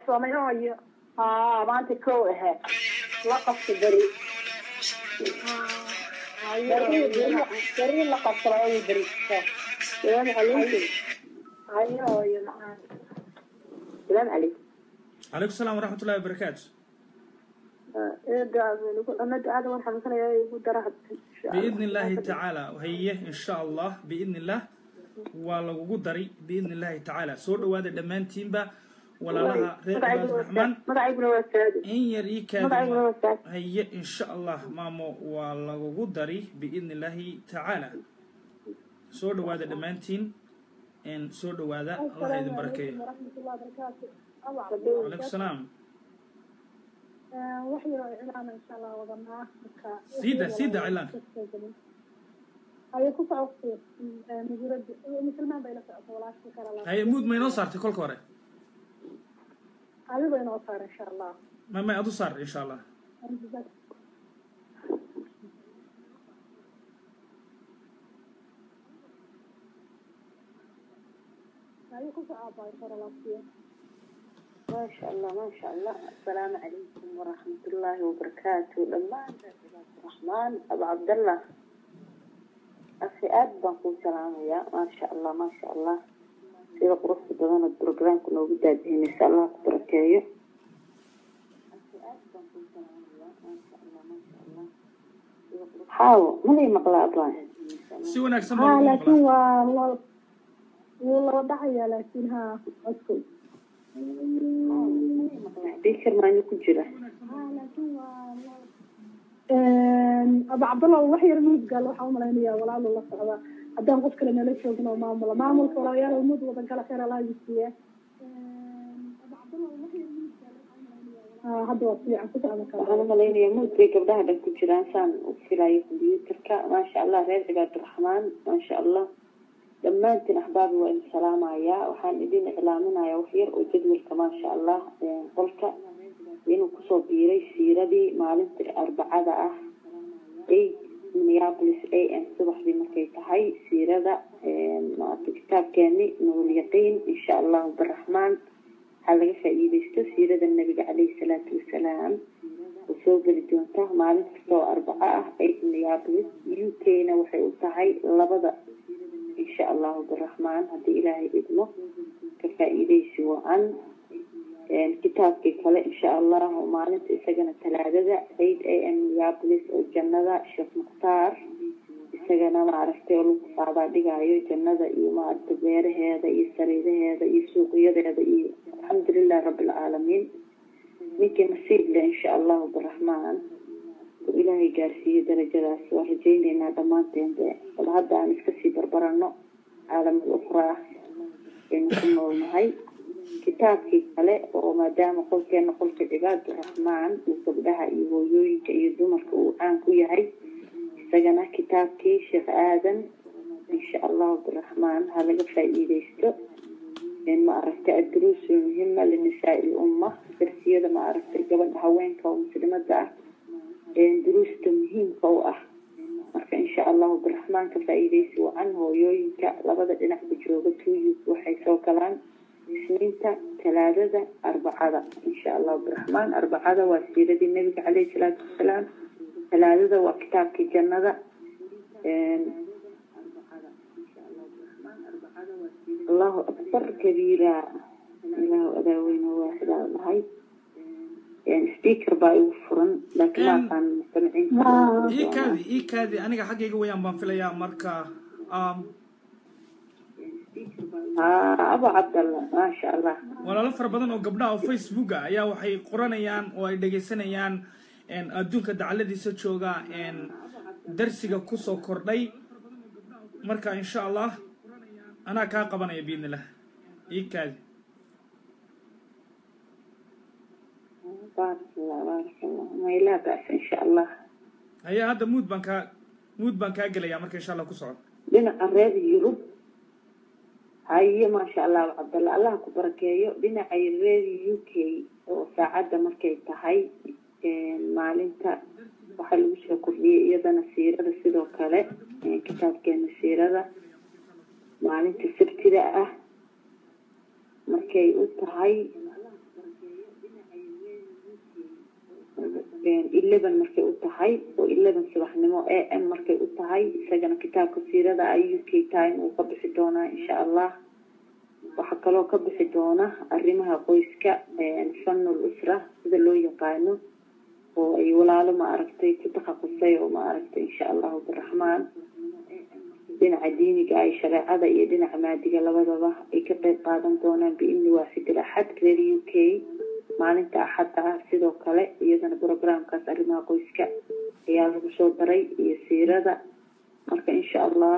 somayo haa maanta kow ahe la qabta beri beri la qabta labadii beri salaamu calaykum ayo iyo macaan salaamu calaykum calaykum salaam waraxmat ullahi wabarakaatu ana ducada waan xanuunsanaya igu dara biidni illaahi tacaala haye insha allah biidni illah waa lagugu daray biidni illaahi tacaala soo dhawaada dhammaantiinba walaalaha reer cibaad raxmaan magacayguna waa saadi in yar ii magacayguna waa kaadi saadi haye insha allah maamo waa lagugu dari biidni illaahi tacaala soo dhawaada dhammaantiin n soo dhawaada allah idin barakeeyo calaykum salaam wax yaro cilaan insha allah wadanaa marka siida siida cilaanka ayay ku socotay mujuurada musulmaan bay la socota walaashii kale la haye muud ma inoo saartay kolka hore adigo inoo saar insha allah ma may adu saar insha allah ayay ku socotay korolaasiyo ما شاء الله ما شاء الله السلام عليكم ورحمة الله وبركاته لما عباد الرحمن أبو عبد الله أخي آد بنقول سلام يا ما شاء الله ما شاء الله سيدة قرص بدن البروجرام كنا وجدها بهن إن شاء الله بركاية أخي آد بنقول سلام يا ما شاء الله ما شاء الله حاول من هي مقلة أبوان si wanaagsan baa ها lagu laakiin maqlaa waa waa wuu laba dhacaya laakiin haa codkay بيكر ما نكون جرا abu cabdallah wax yar mud gal waxaa umalaynaya walaalo la socda haddaan qof kale nala joogin oo maamula maamulka walaalayaal mud wadan kala khayr alaa yisiiye hadda waa fiican ku socda kala waxaan u malaynayaa muud bay gabdhaha dhan ku jiraan saan u filayo kombyuutarka maasha allah reer cibaadiraxmaan maasha allah dhammaantiin axbaabi waa idin salaamayaa waxaan idin iclaaminayaa wax yar oo jadwalka maasha allah qolka inuu kusoo biiray siiradii maalintii arbacada ah eight minneapolis a m subaxdii markay tahay siirada maarata kitaabkeeni nuurulyaqiin insha allahu biraxmaan waxaa laga faa'iidaysto siirada nabiga caleyhi salaatu wasalaam oo soo geli doonta maalin kasta oo arbaco ah eight minneapolis u k na waxay u tahay labada insha allahu biraxmaan haddii ilaahay idmo ka faa'iidaysi wacan kitaabkii kale insha allah oo maalinta isagana talaadada eight a m minneapolis oo jannada sheekh mukhtaar isagana maaragtay oo lagu qaadaa dhigaayo jannada iyo maaragta beeraheeda iyo sariiraheeda iyo suuqyadeeda iyo alxamdulilah rabbilcaalamiin ninkii nasiib leh insha allahu biraxmaan oo ilaahay gaarsiiyo darajadaas waa rajayneynaa dhammaanteen de bal hadda aan iska sii barbarano caalamul ukhraa aynu ku noolnahay kitaabkii kale oo maadaama qolkeena qolka cibaaduraxmaan uu gabdhaha iyo hooyooyinka iyo dumarka uu caan ku yahay isagana kitaabkii sheekh aadan insha allahu biraxmaan ha laga faa'iidaysto ma aragtay adduruusu muhima linisaai lumma darsiyada ma aragtay gabadha haweenka oo muslimada ah duruusta muhiimka u ah marka insha allahu biraxmaan ka faa'iidaysi wacan hooyooyinka labada dhinacba jooga tuyus waxay soo galaan isniinta talaadada arbacada insha allahu biraxmaan arbacada waa siiradii nabiga caleyhi salaatu wasalaam talaadada waa kitaabkii jannada allahu akbar kabiira ilaahu adaaweyne waaxidaa dhahay speaker baa igu furan laakiin ma aqaan mustamaciinta ii kaadi ii kaadi aniga xaggayga wayaan baan filayaa marka um, haa abu cabdallah maasha allah walaalo fara badan oo gabdhaha oo facebooka ayaa waxay qoranayaan oo ay dhegaysanayaan een, adduunka dacaladiisa jooga een, darsiga kusoo kordhay marka insha allah anaa kaa qabanaya biidnillah ii kaadi baarak allah baarak allah maylaa baas insha allah haya hadda muud baan kaa muud baan kaa gelayaa marka insha allah ku socod dhinaca reer yurub haye maasha allah abu cabdallah allah ku barakeeyo dhinaca reer u k oo saacadda markay tahay maalinta waxaa lagu soo kordhiyay iyadana siirada sidoo kale kitaabkeena siirada maalinta sabtida ah markay u tahay eleven markay u tahay oo eleven subaxnimo a m markay u tahay isagana kitaabka siirada ay u k time uu ka bixi doonaa insha allah waxaa kaloo ka bixi doona arrimaha qoyska fanul usra sida loo yaqaano oo ay walaalo ma aragtay ku takhasusay oo ma aragtay insha allahu biraxmaan dhinaca diiniga ay shareecada iyo dhinaca maadiga labadaba ay ka qeyb qaadan doonaan biidni waaxidil axad reer u k maalinta axadda ah sidoo kale iyadana programkaas arrimaha qoyska ayaa lagu soo daray iyo siirada marka insha allah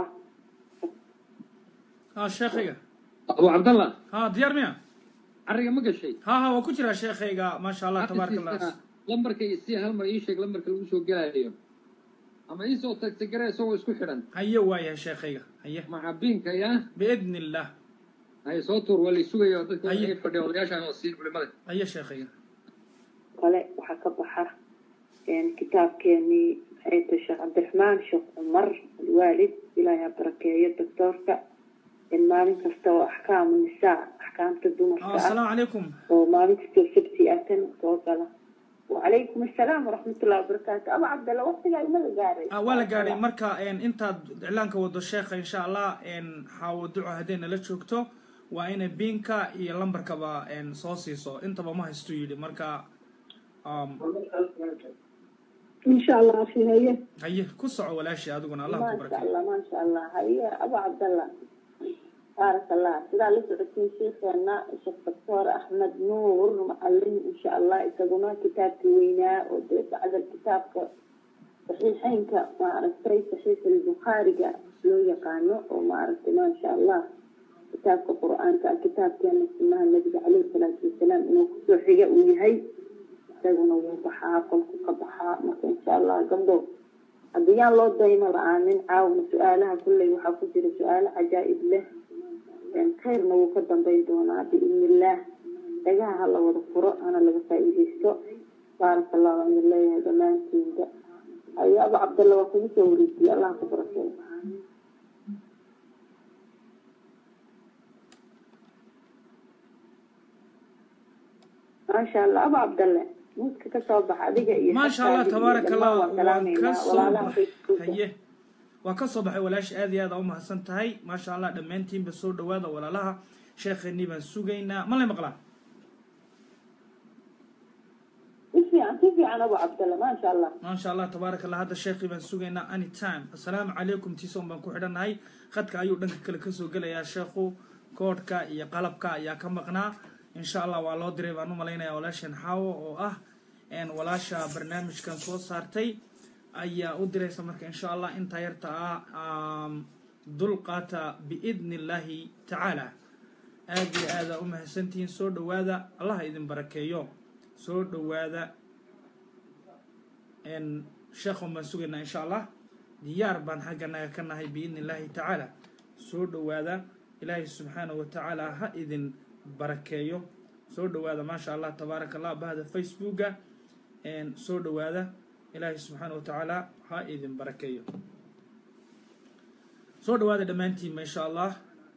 ha sheekhayga abu cabdallah ha diyaar miya cariga ma gashay ha ha waa ku jiraa sheekhayga maasha allah tabaaraka allah lambarka iyo si hal mar ii sheeg lambarka lagu soo gelayo ama iisoo tagta gare isagoo isku xidhan haye waayahay sheekhayga haye macabiinka ya biidni illah haye soo tuur waa laysugaya dadka Haye. ay fadhiya odayaashaan oo siin culimada haye sheekhayga kale waxaa ka baxa kitaabkeenii maxay tahay sheekh cabdiraxmaan sheekh cumar alwaalid ilaahay ha barakeeyo doctoorka maalin kasta oo axkaamu nisaa axkaamta dumarka ah asalaamu calaykum oo maalin kastoo sabti ah tan soo gala wacalaykum assalaam waraxmatullahi wabarakaatu aba cabdalla waqtigaa imada gaaray Ah, waa la gaadhay marka een, intaad iclaanka wado sheekha insha allah een, xaawo duco hadday nala joogto waa inay biinka iyo lambarkaba een, soo siiso intaba ma haystu yidhi marka um, insha allah fi haye haye ku soco walaashii adiguna allah ku maasha barakeeyo allah maasha allah haye aba cabdalla baarak allah sidaa la socotiin sheikheena sheekh doctor axmed nuur macalin insha allah isaguna kitaabkii weynaa oo dee bacda kitaabka saxiixeynka maaragtay saxiix albukhaariga loo yaqaano oo maaragtay maasha allah kitaabka qur-aanka kitaabkeena sunaha nabiga caleyhi salaatu wasalaam inuu kusoo xiga uu yahay isaguna wuu baxaa qolku ka baxaa marka insha allah gabdho haddii yaan loo daymo la-aanin caawna su-aalaha kulley waxaa ku jira su-aalo cajaa'ib leh khayrna wuu ka dambeyn doonaa biidni illaah dhagaha ha la wada furo hana laga faa'iidaysto baaraka allahu aan idin leeyahay dhammaantiinba ayo aba cabdalla waa kugu soo wareejiyey allah ku barakeeyo maasha allah aba cabdalle muudka ka soo baxa adiga iyo maasha allah xaftaadii iyo tabaaraka allah dhammaan waan waan ka salaameynaa soo walaalaha baxay facebooka haye waa ka soo baxay walaashi aad iyo aad aa u mahadsan tahay maasha allah dhammaantiinba soo dhawaada walaalaha sheekheenii baan sugaynaa ma lay maqlaa si fiican si fiican aba cabdalle maasha allah maasha allah tabaaraka allah hadda sheekhii baan sugaynaa anytime assalaamu calaykum tiison baan ku xidhannahay khadka ayuu dhanka kale kasoo gelayaa sheekhu koodhka iyo qalabka ayaa ka maqnaa insha allah waa loo diray baan u malaynayaa walaashan xaawo oo ah een walaasha barnaamijkan soo saartay ayaa u diraysa marka insha allah intaa yarta ah um, dulqaata biidni illaahi tacaala aad iyo aada u mahadsantihiin soo dhowaada allah idin barakeeyo soo dhowaada n sheekhan baan sugaynaa insha allah diyaar baan xagganaga ka nahay biidni illaahi tacaala soo dhowaada ilaahay subxaanahu watacaala ha idin barakeeyo soo dhowaada maasha allah tabaaraka allah bahda facebooka n soo dhowaada ilaahay subxaanahu watacaala ha idin barakeeyo soo dhowaada dhammaantiinba insha allah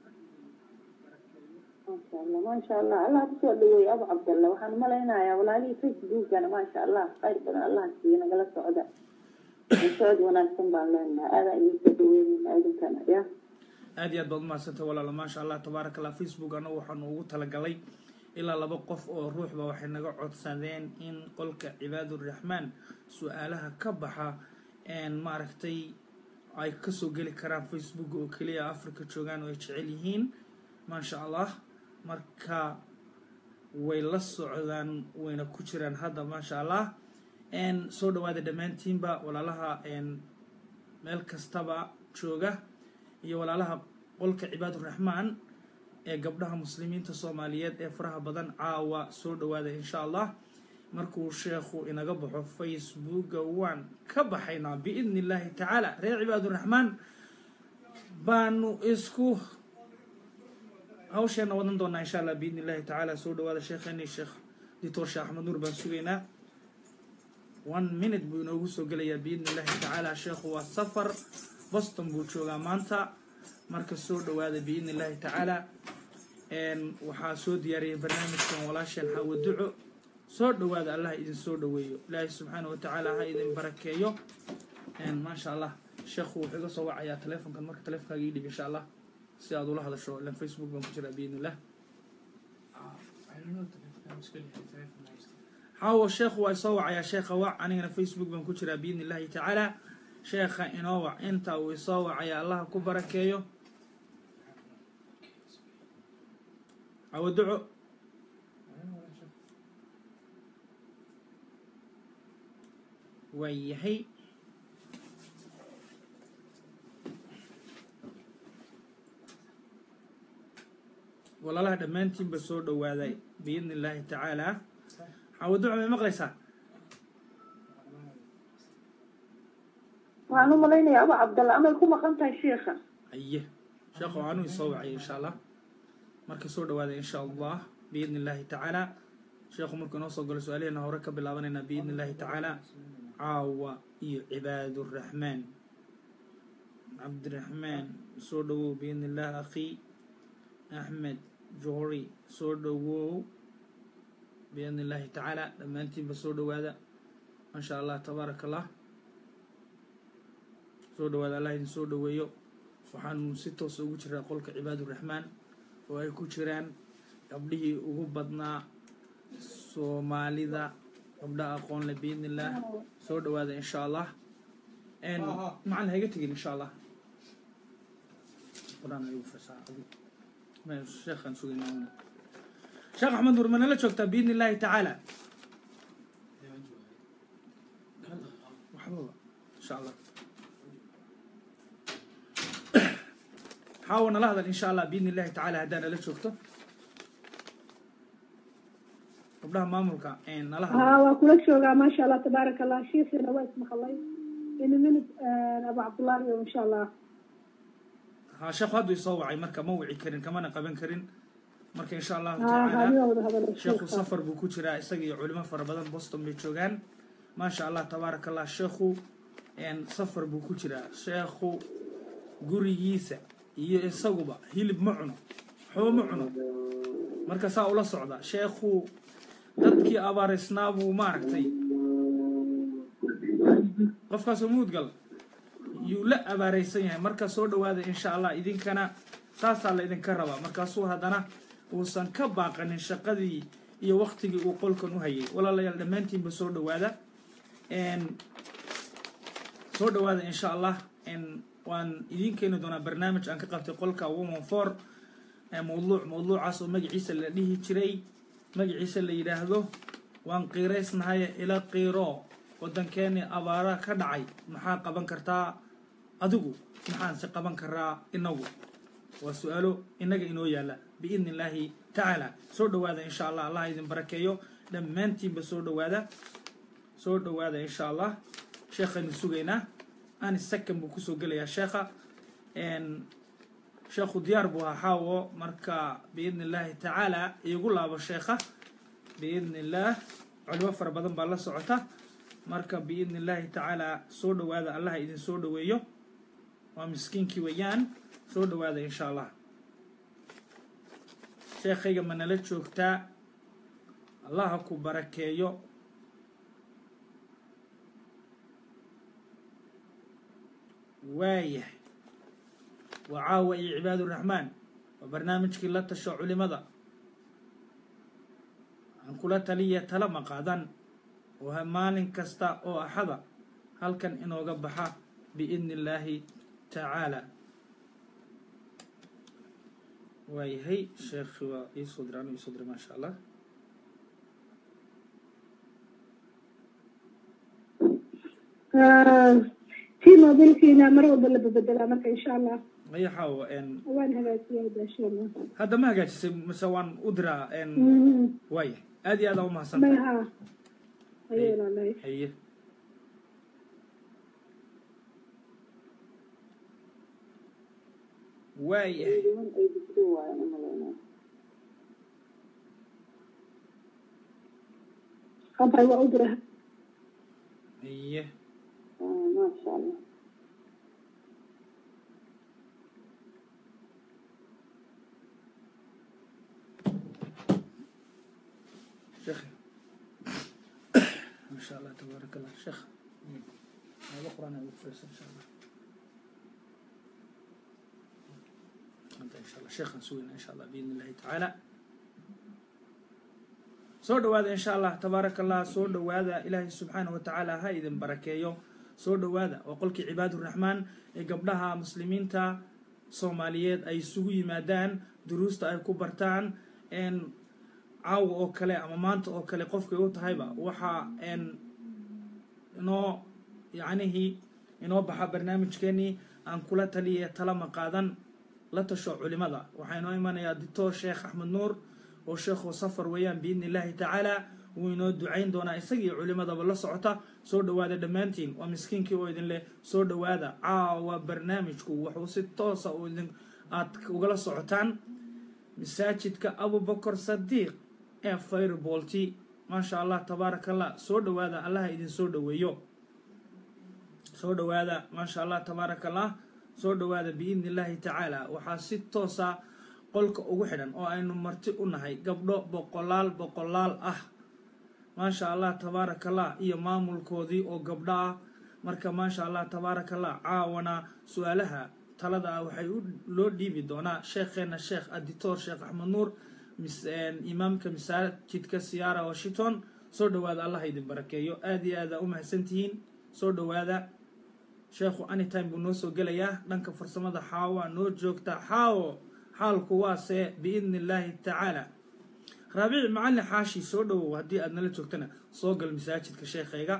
maasha allah maasha allah allah kusoo dhaweeye abu cabdalla waxaan malaynayaa walaalihii facebookana maasha allah khayr badan allah siiyo nagala socda socod wanaagsan baan leenahay aadaa idin soo dhaweynayna idinkana ya aad iyo aad baad umahadsantay walaalo maasha allah tabaaraka allah facebook anagu waxaanu ugu talagalay ilaa laba qof oo ruuxba waxay naga codsadeen in qolka cibaaduraxmaan su-aalaha ka baxa maaragtay ay kasoo geli karaan facebook oo keliya africa joogaan oo ay jecel yihiin maasha allah marka way la socdaan wayna ku jiraan hadda maasha allah soo dhawaada dhammaantiinba walaalaha meel kastaba jooga iyo walaalaha qolka cibaaduraxmaan ee gabdhaha muslimiinta soomaaliyeed ee faraha badan caawa soo dhawaada insha allah markuu sheekhu inaga baxo facebooka waan ka baxaynaa biidni illaahi tacaala reer cibaaduraxmaan baanu isku hawsheena wadan doonaa insha allah biidni illaahi tacaala soo dhawaada sheekheeni sheekh doctor sheekh axmed nuur baan sugaynaa one minute buu inoogu soo gelayaa biidni illaahi tacaala sheekhu waa safar boston buu joogaa maanta marka soo dhawaada biidni illaahi tacaala waxaa soo diyaariyay barnaamijkan walaasheen xaawo duco soo dhowaada allah idin soo dhoweeyo ilaahay subxaana wa tacaala ha idin barakeeyo maasha allah sheekhu wuxuu iga soo wacayaa telefonkan marka telefonkaaga ii dhib insha allah si aad ula hadasho ilan facebook baan ku jiraa biidn illah xaawo sheekhu waa isoo wacayaa sheekha wac anigana facebook baan ku jiraa biidni illahi tacaala sheekha inoo wac inta uu isoo wacaya allaha ku barakeeyo cawo duco waa yahay walaalaha dhammaantiinba soo dhowaaday biidni illaahi tacaala cawo duco may maqlaysaa waxaan u malaynayaa aba cabdalla amay ku maqan tahay sheikha aye sheekhu anuu isoo wacay insha allah marka soo dhawaada insha allah biidni illaahi tacaala sheekhu markuu inoo soo galo su-aalaheena hore ka bilaabanaynaa biidni illaahi tacaala caawa iyo cibaaduraxmaan cabdiraxmaan soo dhowow biidni illah akhi axmed joori soo dhowow biidni illaahi tacaala dhammaantiinba soo dhowaada maasha allah tabaaraka allah soo dhawaada allah idin soo dhoweeyo waxaanu si toosa ugu jiraa qolka cibaaduraxmaan oo ay ku jiraan gabdhihii ugu badnaa soomaalida gabdhaha aqoon leh biidni illaah soo dhawaada insha allah macalin hayga tegin insha allah quraan ayuu fasaa sheekhaan sugaynaa sheekh axmed nur manala joogtaa biidni illaahi tacaala waxbaba insha allah xaawa nala hadal insha allah biidni illahi tacaala haddaa nala joogto gabdhaha maamulka nala hadal ها وكل شوقا ما شاء الله تبارك الله شيخنا واسم مخلي إن من أبو عبد الله إن شاء الله ha sheekhu hadduu isoo wacay marka ma wici karin kamana qaban karin marka insha allahu ها tacaala هذه هو هذا sheekhu الشيخ safar buu ku jiraa isaga iyo culimo fara badan boston bay joogaan maasha allah tabaaraka allah sheekhu safar buu ku jiraa sheekhu gurigiisa iyo isaguba hilib ma cuno waxba ma cuno marka saa ula socda sheekhu dadkii abaarisnaa buu maaragtay qofkaasoo muudgal yuu la abaaraysan yahay marka soo dhawaada insha allah idinkana saasaa la idinka rabaa markaasuu haddana uusan ka baaqanin shaqadii iyo waktigii uu qolkan u hayay walaalayaal dhammaantiinba soo dhawaada soo dhawaada insha allah waan idiin keeni doonaa barnaamij aan ka qabtay qolka woman for mawduuc mawduucaas oo magaciisa la dhihi jiray magaciisa la yidhaahdo waan qiiraysnahay ila qiiro waddankeeni abaara ka dhacay maxaa qaban kartaa adigu maxaanse qaban karaa inagu waa su-aalo inaga inoo yaalla biidni illaahi tacaala soo dhawaada insha allah allah idin barakeeyo dhammaantiinba soo dhawaada soo dhawaada insha allah sheekhaynu sugaynaa ani second buu kusoo gelayaa sheekha sheekhu diyaar buu ahaa xaawo marka biidni illaahi tacaala iigu laabo sheekha biidni illaah culimo fara badan baa la socota marka biidni illaahi tacaala soo dhawaada allah idin soo dhaweeyo waa miskiinkii weeyaan soo dhawaada insha allah sheekhayga ma nala joogtaa allaha ku barakeeyo waayahay waa caawa iyo cibaaduraxmaan waa barnaamijkii la tasho culimada aan kula taliya tala maqaadan oo ha maalin kasta oo axada halkan inooga baxa biidni illaahi tacaala waayahay sheekhi waa iisoo dira anu iisoo dira maasha allah في موبيلكينا مرة ولا ببدلها مرة إن شاء الله maya xaawo وين هذا إن شاء الله hadda ma hagaajisay mise waan u diraa مم. waaya aad iyo aad aa u ما mahadsantahay ها أيوة والله haye waayahay niman ay dugto waayan u malaynaa خبر وأدرها haye Ah, maasha allah sheekhi شاء الله تبارك الله شيخ هذا قرآن أبو فيصل إن شاء الله أنت إن شاء الله شيخ نسوينا إن شاء الله بإذن الله تعالى soo dhowaada insha allah tabaaraka allah soo dhowaada ilaahay subxaana wa tacaala ha idin barakeeyo soo dhowaada waa qolkii cibaaduraxmaan ee gabdhaha muslimiinta soomaaliyeed ay isugu yimaadaan duruusta ay ku bartaan caawa oo kale ama maanta oo kale qofkay u tahayba waxaa inoo yacnihii inoo baxa barnaamijkeenii aan kula taliye talama qaadan la tasho culimada waxaa inoo imanayaa dictor sheekh axmed nuur oo sheekhu safar weeyaan biidni illaahi tacaala wuu inoo ducayn doonaa isagii culimadaba la socota soo dhowaada dhammaantiin waa miskiinkii oo idin leh soo dhowaada caawa barnaamijku wuxuu si toosa u idin aad ugala socotaan masaajidka abubakar sadiiq ee firebolti maasha allah tabaaraka allah soo dhowaada allaha idin soo dhoweeyo soo dhowaada maasha allah tabaaraka allah soo dhowaada biidni illaahi tacaala waxaa si toosa qolka ugu xidhan oo aynu marti u nahay gabdho boqolaal boqolaal ah maasha allah tabaaraka allah iyo maamulkoodii oo gabdho ah marka maasha allah tabaaraka allah caawana su-aalaha talada ah waxay loo dhiibi doonaa sheekheena sheekh adictor sheekh axmed nuur imaamka masaajidka siyaara washington soo dhowaada allah idin barakeeyo aada iyo aada u mahadsantihiin soo dhowaada sheekhu anytime buu noo soo gelayaa dhanka farsamada xaawa noo joogta xaawo xaalku waase biidni illaahi tacaala raabici macalin xaashi soo dhowow haddii aad nala joogtana soo gal masaajidka sheekhayga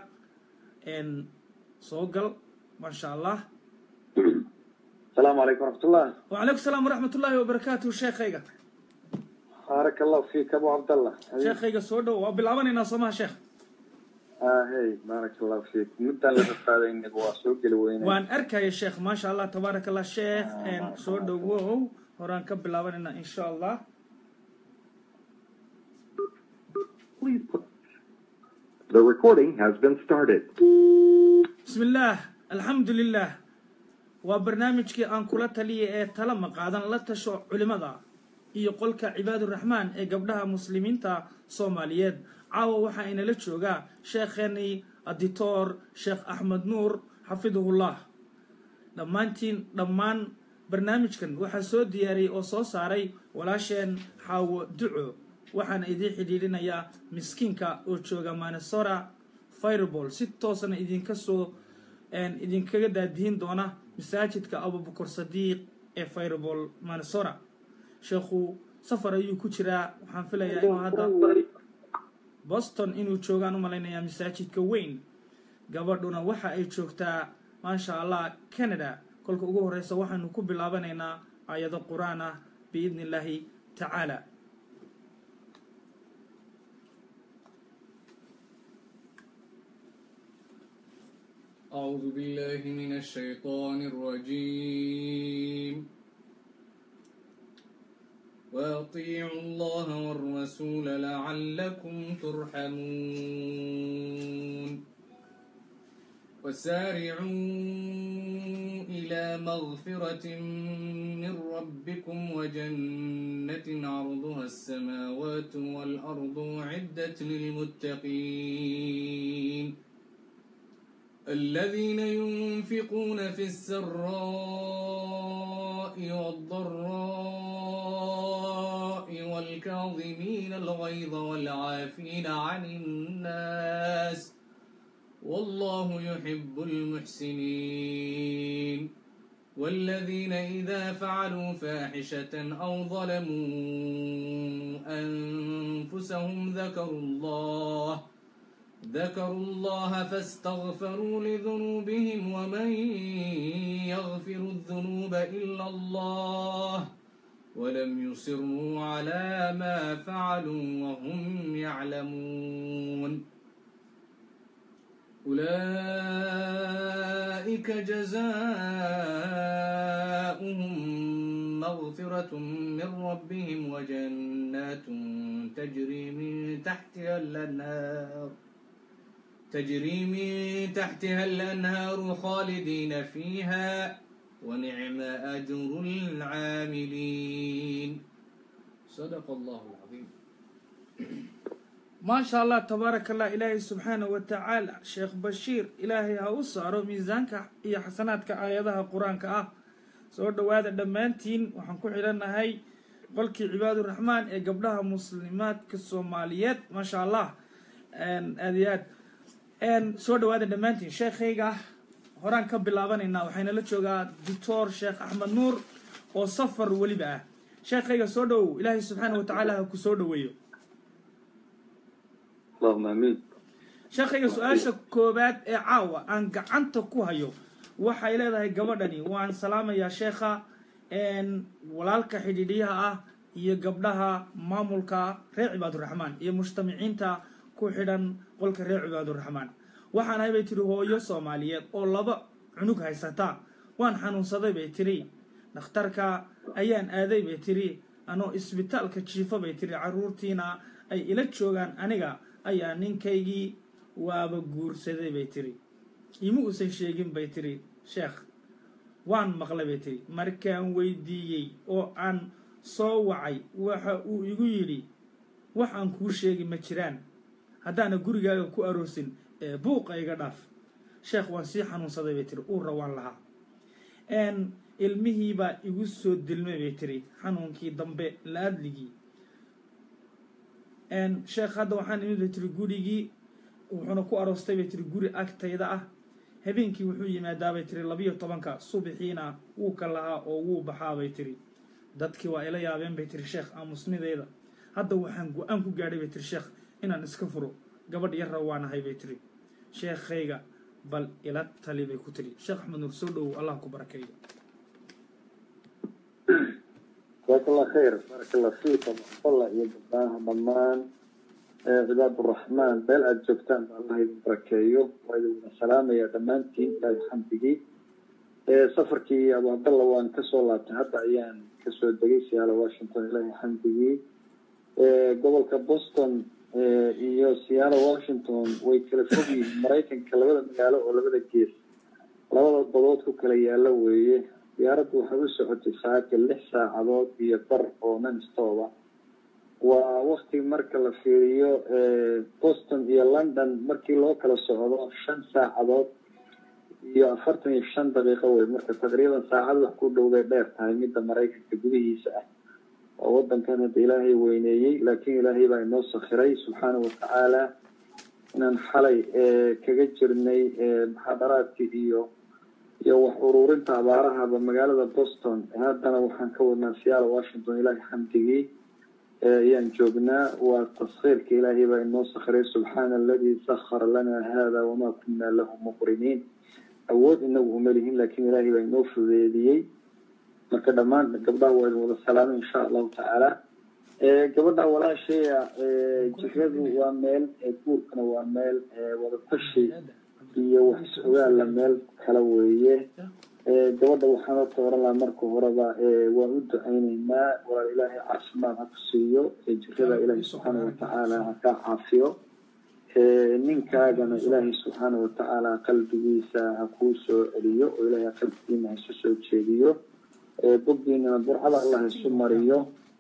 soo gal maasha allah السلام عليكم ورحمة الله وعليكم السلام ورحمة الله وبركاته sheekhayga بارك الله فيك أبو عبد الله sheekhayga soo dhowow waa bilaabanaynaa soomaha sheekh آه هي بارك الله فيك مدة لك هذا إنك واسوق الوين waan arkaya sheekh maasha allah tabaaraka allah sheekh soo dhowow horaan ka bilaabanaynaa insha allah Please put. The recording has been started. بسم الله الحمد لله waa barnaamijkii aan kula taliyay ee tala maqaadan la tasho culimada iyo qolka cibaaduraxmaan ee gabdhaha muslimiinta soomaaliyeed caawa waxaa inala joogaa sheekheenii adictor sheekh axmed nuur xafidahullah dhammaantiin dhammaan barnaamijkan waxaa soo diyaariyey oo soo saaray walaasheen xaawo duco waxaana idiin xidhiidhinayaa miskiinka oo jooga manesora fireball si toosana idinka soo idinkaga daadihin doona masaajidka abubakar sadiiq ee fireball manesora sheekhu safar ayuu ku jiraa waxaan filayaa inuu hadda boston inuu joogaan u malaynayaa masaajidka weyn gabadhuna waxa ay joogtaa maasha allah canada kolka ugu horeysa waxaynu ku bilaabanaynaa aayado qur-aan ah biidni illaahi tacaala أعوذ بالله من الشيطان الرجيم وأطيعوا الله والرسول لعلكم ترحمون وسارعوا إلى مغفرة من ربكم وجنة عرضها السماوات والأرض عدة للمتقين الذين ينفقون في السراء والضراء والكاظمين الغيظ والعافين عن الناس والله يحب المحسنين والذين إذا فعلوا فاحشة أو ظلموا أنفسهم ذكروا الله ذكروا الله فاستغفروا لذنوبهم ومن يغفر الذنوب إلا الله ولم يصروا على ما فعلوا وهم يعلمون أولئك جزاؤهم مغفرة من ربهم وجنات تجري من تحتها الأنهار تجري من تحتها الأنهار خالدين فيها ونعم أجر العاملين صدق الله العظيم maasha allah tabaaraka allah ilaahay subxaanahu wa tacaala sheekh bashiir ilaahay ha u saaro miisaanka iyo xasanaadka aayadaha qur-aanka ah soo dhowaada dhammaantiin waxaan ku xidhannahay qolkii cibaaduraxmaan ee gabdhaha muslimaadka soomaaliyeed maasha allah aada iyo aad soo dhowaada dhammaantiin sheekhayga horaan ka bilaabanaynaa waxaynala joogaa doctor sheekh axmed nuur oo safar weliba ah sheekhayga soo dhowow ilaahay subxaana wa tacaala ha ku soo dhoweeyo allahuma amiin sheekhayga su-aasha koowaad ee caawa aan gacanta ku hayo waxay leedahay gabadhani waan salaamayaa sheekha walaalka xidhiidhyaha ah iyo gabdhaha maamulka reer cibaaduraxmaan iyo mujtamiciinta ku xidhan qolka reer cibaaduraxmaan waxaan ahay bay tiri hooyo soomaaliyeed oo laba cunug haysata waan xanuunsaday bay tiri dhakhtarka ayaan aaday bay tiri anoo isbitaalka jiifo bay tiri carruurtiina ay ila joogaan aniga ayaa ninkaygii waaba guursaday bay tiri ima uusan sheegin bay tiri sheekh waan maqlay bay tiri markaan weydiiyey oo aan soo wacay waxa uu igu yidhi wax aan kuu sheegi ma jiraan haddaana gurigaaga ku aroosin ee buuqa iga dhaaf sheekh waan sii xanuunsaday bay tiri uurra waan lahaa ilmihiibaa igu soo dilmay bay tiri xanuunkii dambe la-adligii sheekh hadda waxaan imid bay tiri gurigii wuxuuna ku aroostay bay tiri guri agtayda ah habeenkii wuxuu yimaadaa bay tiri labiyo tobanka subaxiina wuu ka lahaa oo wuu baxaa bay tiri dadkii waa ila yaabeen bay tiri sheekh aamusnideeda hadda waxaan go-aan ku gaadhay bay tiri sheekh inaan iska furo gabadh yarra waanahay bay tiri sheekhayga bal ila tali bay ku tiri sheekh axmed nuur soo dhowow allah ku barakeeyo jazaak allah khayr baaraka allah fiika maxfalla iyo gabdhaha dhammaan cibaaduraxmaan meel aada joogtaan ba allah idin barakeeyo waa idin wada salaamaya dhammaantiin ilaahi xamdigii safarkii abu cabdalla waan kasoo laabtay hadda ayaan kasoo degay siyaalo washington ilaahi xamdigii gobolka boston iyo siyaalo washington way kala fog yihiin maraykanka labada magaalo oo labada gees labada badood ku kala yaalo weeye diyaaraddu waxay u socotay saacadka lix saacadood iyo bar oo nanstooba waa wakti marka la fiiriyo boston iyo london markii loo kala socdo shan saacadood iyo afartan iyo shan daqiiqo wey marka taqriiban saacad wax ku dhowbay dheer tahay midda maraykanka gudihiisa ah oo wadankan hadda ilaahay weyneeyey laakiin ilaahay baa inoo sakhiray subxaanau watacaala inaan xalay kaga jirnay muxaadaraadkii iyo iyo wax ururinta abaarahaba magaalada boston haddana waxaan ka wadnaa siyaala washington ilaahay xamdigii ayaan joognaa waa taskhiirka ilaahay baa inoo sakhiray subxaana aladii sakhara lana hada wamaa kunna lahu muqriniin awood inagu uma lihin laakiin ilaahay baa inoo fudeediyey marka dhammaan gabdhaha waa idin wada salaamay insha allahu tacaala gabadha walaashaya jiradu waa meel guurkana waa meel wadatashi iyo wax is-ogaalla meel kala weeye gabadha waxaan horta oran lahaa marka horeba waan u ducayneynaa walaal ilaahay caafimaad ha ku siiyo jirada ilaahay subxaana watacaala ha kaa caafiyo ninkaagana ilaahay subxaana watacaala qalbigiisa ha kuu soo celiyo oo ilaahay qalbigiina ha isu soo jeediyo bogdiinana burcada allah isu mariyo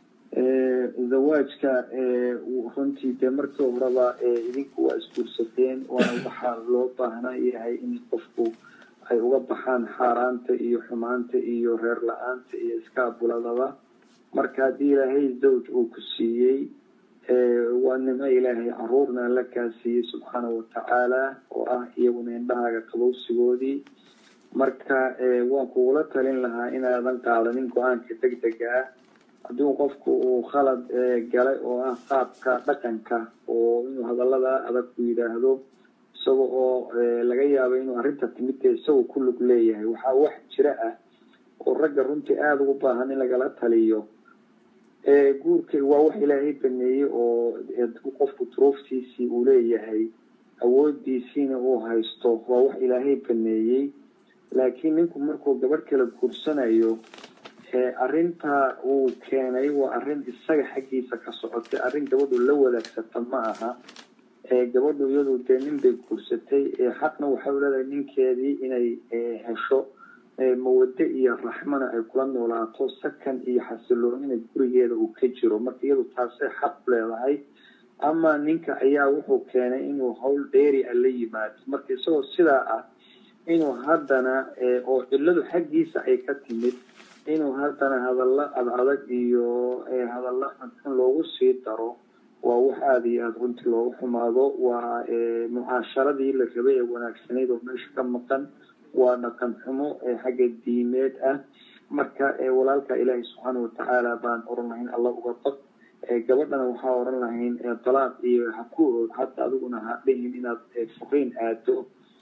zawaajka runtii dee markii horeba idinku waa isguursateen waana waxaa loo baahnaa yahay in qofku ay uga baxaan xaaraanta iyo xumaanta iyo reer la-aanta iyo iskaabuladaba marka haddii ilaahay zawj uu ku siiyey waa nimo ilaahay caruurna alla kaa siiyey subxaanau watacaala oo ah iyaguna indhahaaga qabowsigoodii marka waan kugula talin lahaa inaadan qaadanin go-aanka deg dega ah haddii qofku uu khalad galay oo ah qaabka dhaqanka oo inuu hadallada adag ku yidhaahdo isaga oo laga yaabo inuu arrinta timidta isagoo ku lug leeyahay waxaa wax jira ah oo ragga runtii aada ugu baahan in lagala taliyo guurka waa wax ilaahay baneeyey oo qofku duruuftiisii uu leeyahay awoodiisiina uu haysto waa wax ilaahay baneeyey laakiin ninku markuu gabadh kala guursanayo arrinta uu keenay waa arrin isaga xaggiisa ka socotay arrin gabadhu la wadaagsata ma aha gabadhu iyadu dee nin bay guursatay xaqna waxay u leedahay ninkeedii inay hesho mawade iyo raxmana ay kula noolaato sakan iyo xasiloonina gurigeeda uu ka jiro marka iyadu taasay xaq u leedahay ama ninka ayaa wuxuu keenay inuu hawl dheeri a la yimaado marka isagoo sidaa ah inuu haddana oo cilladu xaggiisa ay ka timid inuu haddana hadallo ad adag iyo hadallo xunxun loogu sii daro waa wax aada iyo aada runtii loogu xumaado waa mucaasharadii la rabay ee wanaagsanayd oo meesha ka maqan waa dhaqan xumo xagga diimeed ah marka walaalka ilaahay subxaana watacaala baan oran lahayn alla uga baq gabadhana waxaa oran lahayn dalaaq iyo haku hadda adiguna ha dhihin inaad furiin aado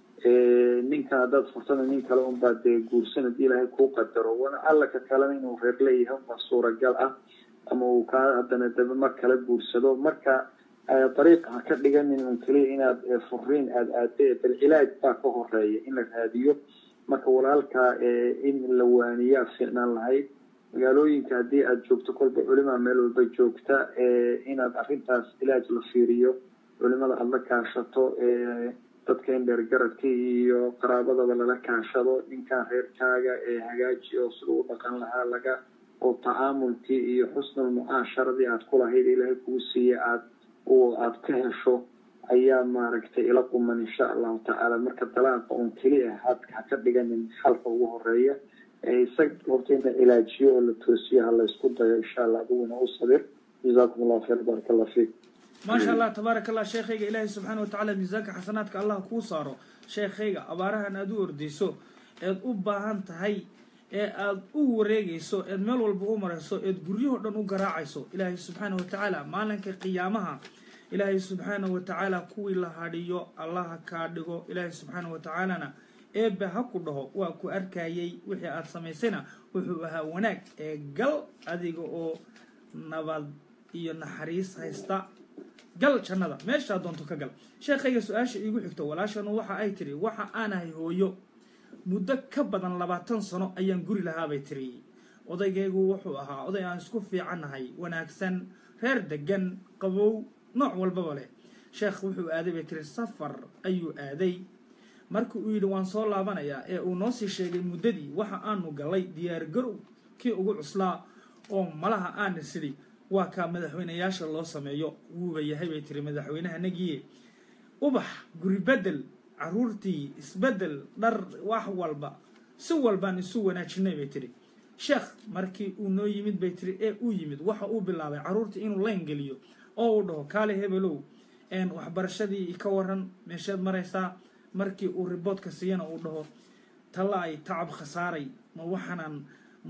ninkan haddaad furtana nin kale unbaa dee guursan haddii ilaahay kuu qadaro wana alla ka kalena inuu reer leeyahay waa suuragal ah ama uu kaa haddana daba mar kala guursado marka dariiqa ha ka dhiganin un keliya inaad furiin aada aade bal cilaaj baa ka horeeya in la raadiyo marka walaalka in la waaniyaa fiicnaan lahayd magaalooyinka haddii aada joogto kolba culimaa meel walba joogta inaad arrintaas ilaaj la fiiriyo culimada aada la kaashato dadka in dheergaradka iyo qaraabadaba lala kaashado ninkan reerkaaga ee hagaaji oo sida u dhaqan lahaa laga oo tacaamulkii iyo xusnul mucaasharadii aada ku lahayd ilaahay kugu siiya aad aada ka hesho ayaa maaragtay ila quman insha allahu tacaala marka dalaaqa un keli ah had ha ka dhiganin xalka ugu horeeya isaga horta in la cilaajiyo oo la toosiyo ha la isku dayo insha allah adiguna u sabir jazaakum allahu khayr baraka allah fiik maasha allah tabaaraka allah sheekhayga ilaahay subxaana watacaala miisaanka xasanaadka allah kuu saaro sheekhayga abaarahan aada u ordeyso eed u baahan tahay ee aada u wareegayso eed meel walba u marayso eed guryahoo dhan u garaacayso ilaahay subxaana watacaala maalinka qiyaamaha ilaahay subxaana watacaala kuwii la hadhiyo allaha kaa dhigo ilaahay subxaana watacaalana eebbe ha ku dhaho waa ku arkayay wixii aada samaysayna wuxuu ahaa wanaag ee gal adiga oo nabad iyo naxariis haysta gal jannada meeshaa doonto ka gal sheekhayga su-aasha iigu xigto walaashanu waxa ay tiri waxa aanahay hooyo muddo ka badan labaatan sano ayaan guri lahaabay tiri odaygaygu wuxuu ahaa oday aan isku fiicannahay wanaagsan reer degan qabow nooc walbaba leh sheekh wuxuu aaday bay tiri safar ayuu aaday markii uu yidhi waan soo laabanayaa ee uu noo sii sheegay muddadii waxa aanu galay diyaar garow kii ugu cuslaa oo malaha aana sidhi waa kaa madaxweynayaasha loo sameeyo wuuba yahay bay tiri madaxweynaha nagiye ubax guri bedel caruurtii isbedel dhar wax walba si walbaan isu wanaajinay bay tiri sheekh markii uu noo yimid bay tiri ee uu yimid waxa uu bilaabay caruurtii inuu layn geliyo oo uu dhaho kaale hebelow waxbarashadii ka waran meesheed maraysaa markii uu riboodka siiyana uu dhaho talla ay tacab khasaaray ma waxaanaan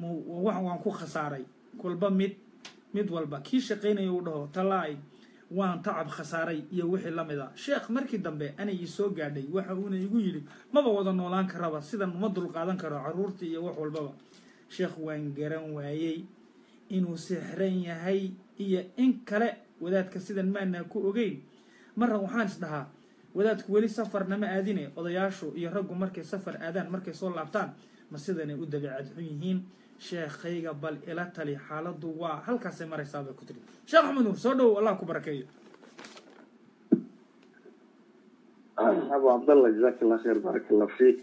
waan ku khasaaray kolba mid mid walba kii shaqaynaya uu dhaho talla ay waan tacab khasaaray iyo wixii la mid a sheekh markii dambe anay ii soo gaadhay waxa uuna igu yidhi maba wada noolaan karaba sidan uma dulqaadan karo caruurtii iyo wax walbaba sheekh waan garan waayey inuu sixran yahay iyo in kale wadaadka sidan maanaa ku ogeyn marra waxaan is dhahaa wadaadku weli safarnama aadine odayaashu iyo raggu markay safar aadaan markay soo laabtaan ma sidanay u dabeecad xun yihiin sheekhayga bal ila tali xaaladdu waa halkaasay maraysaa bay ku tiri sheekh axmed nuur soo dhowow allah ku barakeeyo abu cabdallah jazaak allah khayr baaraka allah fiik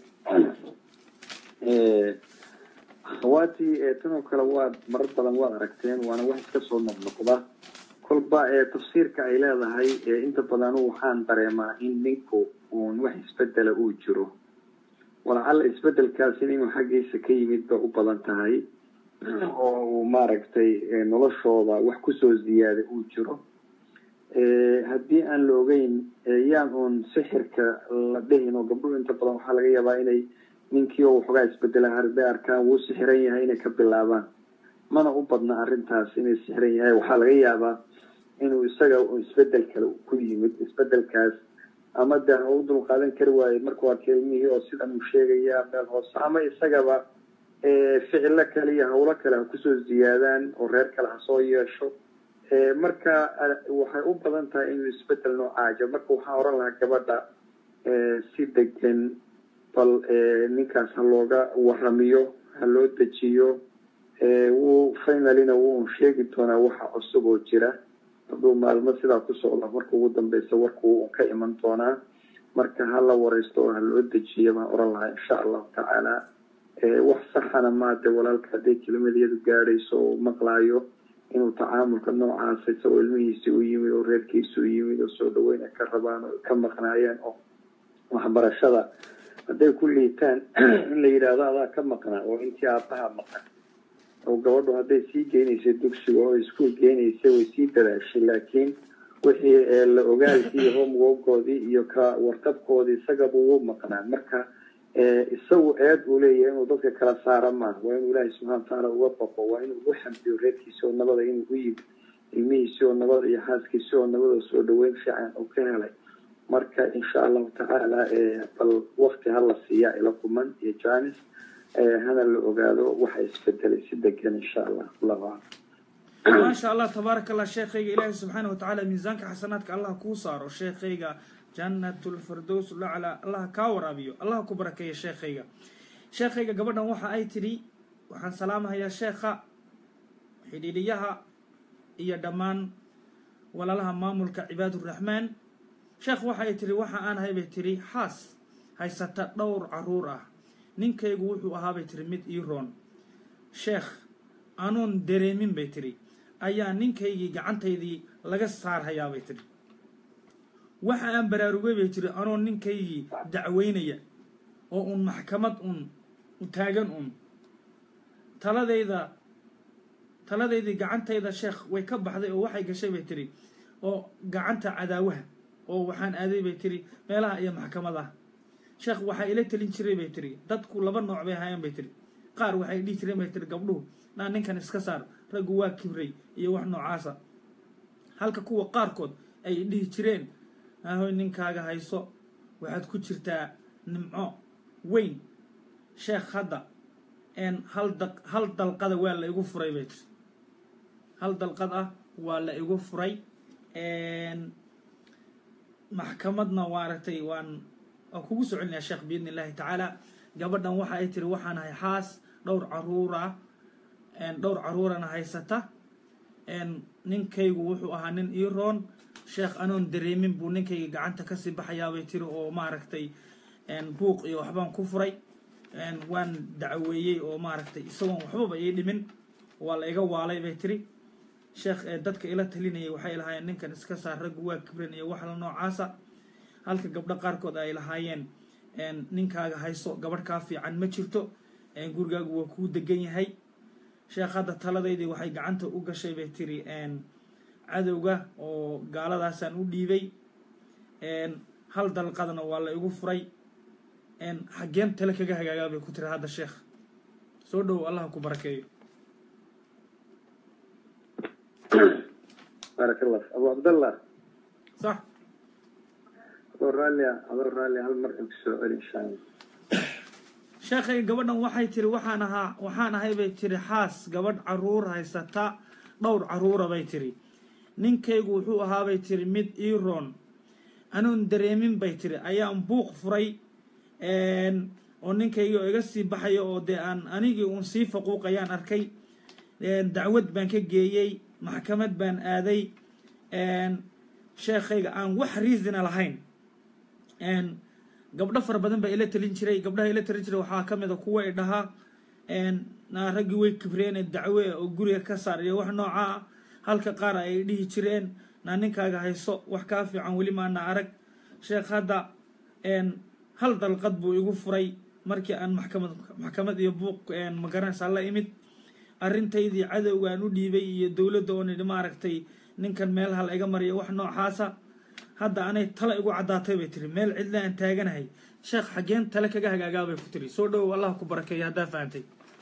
akhawaatii tanoo kale waad marar badan waad aragteen waana wax iska soo noqnoqda kolba tafsiirka ay leedahay inta badan waxaan dareemaa in ninku uun wax isbedela uu jiro walacalla isbedelkaasina inuu xaggiisa ka yimid ba u badan tahay oo uu maaragtay noloshooda wax kusoo ziyaada uu jiro haddii aan la ogeyn yaan uun sixirka la dhihin oo gabdhuhu inta badan waxaa laga yaabaa inay ninkii oo waxoogaa isbedela harday arkaan wuu sixiran yahay inay ka bilaabaan mana u badna arrintaas inay sixiran yahay waxaa laga yaabaa inuu isaga isbedel kale ku yimid isbedelkaas ama de ha u dulqaadan kari waayo marka waa kelmihii oo sidan uu sheegaya meel hoose ama isagaba ficilo kale iyo hawlo kale ha kusoo ziyaadaan oo reer kale ha soo yeesho marka waxay u badan tahay inuu isbedel noocaaja marka waxaa oran lahaa gabadha si degan bal ninkaas ha looga waramiyo ha loo dejiyo wuu finalina wuu sheegi doonaa waxa cusub oo jira hadduu maalmo sidaa ku socda marka ugu dambeysa warkuu ka iman doonaa marka ha la wareysto oo ha loo dejiyo baan oran lahaa insha allahu tacaala wax saxana maade walaalka hadday kelimadiyadu gaadhayso oo maqlaayo inuu tacaamulka noocaasa isagoo ilmihiisi u yimid oo reerkiisi u yimid oo soo dhaweyn ay ka rabaan oo ka maqnaayeen oo waxbarashada hadday ku liitaan in la yidhaahdo adaa ka maqnaa oo intii aabbaha maqan oo gabadhu hadday sii geynaysay dugsiga oo iskuul geynaysay way sii dadaashay laakiin wixii la ogaalkii homeworkoodii iyo ka warqabkoodii isagaba wuu maqnaa marka isagu eed uu leeyahay inuu dadka kala saara maaha waa inuu ilaahay subxana watacaala uga baqo waa inuu u xamdiyo reerkiisi oo nabada inuu u yimid ilmihiisi oo nabada iyo xaaskiisi oo nabada soo dhaweyn fiican uu ka helay marka insha allahu tacaala bal wakti hala siiya ila kuman iyo janis hana la ogaado waxa isbedelay si degan insha allah allahu aclam maasha allah tabaaraka allah sheekhayga ilaahay subxaana watacaala miisaanka xasanaadka allah kuu saaro sheekhayga janatulfirdows lacla allah kaa waraabiyo allah ku barakeeya sheekhayga sheekhayga gabadhan waxa ay tidhi waxaan salaamahayaa sheekha xidhiidhiyaha iyo dhammaan walaalaha maamulka cibaaduraxmaan sheekh waxa ay tidhi waxa aan ahay bay tidhi xaas haysata dhowr caruur ah ninkaygu wuxuu ahaa bay tidhi mid ii roon sheekh anuun dareemin bay tidhi ayaa ninkaygii gacantaydii laga saarhayaa bay tidhi waxa aan baraarugay bay tidhi anoo ninkaygii dacweynaya oo uun maxkamad uun taagan uun taladayda taladaydii gacantayda sheekh way ka baxday oo waxay gashay bay tidhi oo gacanta cadaawaha oo waxaan aaday bay tidhi meelaha iyo maxkamadaha sheekh waxaa ila telin jiray bay tidhi dadku laba nooc bay ahaayeen bay tidhi qaar waxay dhihi jireen bay tidhi gabdhuhu naa ninkan iska saar raggu waa kibray iyo wax noocaasa halka kuwa qaarkood ay dhihi jireen ahoy ninkaaga hayso waxaad ku jirtaa nimco weyn sheekh hadda n hal da hal dalqada waa la igu furay bay tiri hal dalqad ah waa la igu furay maxkamadna waaragtay waan waan kugu soo celinayaa sheekh biidni illaahi tacaala gabadhan waxa ay tiri waxaan ahay xaas dhowr caruura dhowr caruurana haysata ninkaygu wuxuu ahaa nin ii roon sheekh anoon dareemin buu ninkayga gacanta kasii baxayaabay tiri oo maaragtay buuq iyo waxbaan ku furay waan dacweeyey oo maaragtay isagoon waxbaba ii dhimin waa la iga waalay bay tiri sheekh dadka ila talinayay waxay lahaayeen ninkan iska saar raggu waa kibran iyo wax la noocaasa halka gabdho qaarkood ay lahaayeen ninkaaga hayso gabadh kaa fiican ma jirto gurigaagu waa kuu degan yahay sheekh hadda taladaydii waxay gacanta u gashay bay tiri cadowga oo gaaladaasaan u dhiibay hal dalqadna waa la igu furay xaggeen tale kaga hagaagaa bay ku tiri hadda sheekh soo dhowow allah ku barakeeyo baarak allah abu cabdallah sax adoo raallia adoo raalli hal mar inku soo celi insha allah sheekhay gabadhan waxay tiri waxaan ahaa waxaan ahay bay tiri xaas gabadh caruur haysata dhowr caruura bay tiri ninkaygu wuxuu ahaabay tiri mid ii roon anuun dareemin bay tiri ayaan buuq furay oo ninkaygi oo iga sii baxayo oo dee aan anigii uun sii faquuqayaan arkay dacwad baan ka geeyey maxkamad baan aaday sheekhayga aan wax riisina lahayn gabdho fara badan baa ila talin jiray gabdhaha ila talin jiray waxaa ka mid a kuwa i dhahaa naa raggii way kibreene dacwe oo guriga ka saar iyo wax nooca ah halka qaar ay dhihi jireen naa ninkaaga hayso wax kaa fiican weli maana arag sheekh hadda hal dalqad buu igu furay markii aan maxkamad maxkamad iyo buuq magaranaysaa la imid arrintaydii cadowgaan u dhiibay iyo dowladda oo nidhi maaragtay ninkan meel hal iga mariya wax noocaasa hadda anay tale igu caddaatay bay tiri meel cidla aan taaganahay sheekh xaggeen tale kaga hagaagaa bay ku tiri soo dhowow allah ku barakeeya haddaa fahantay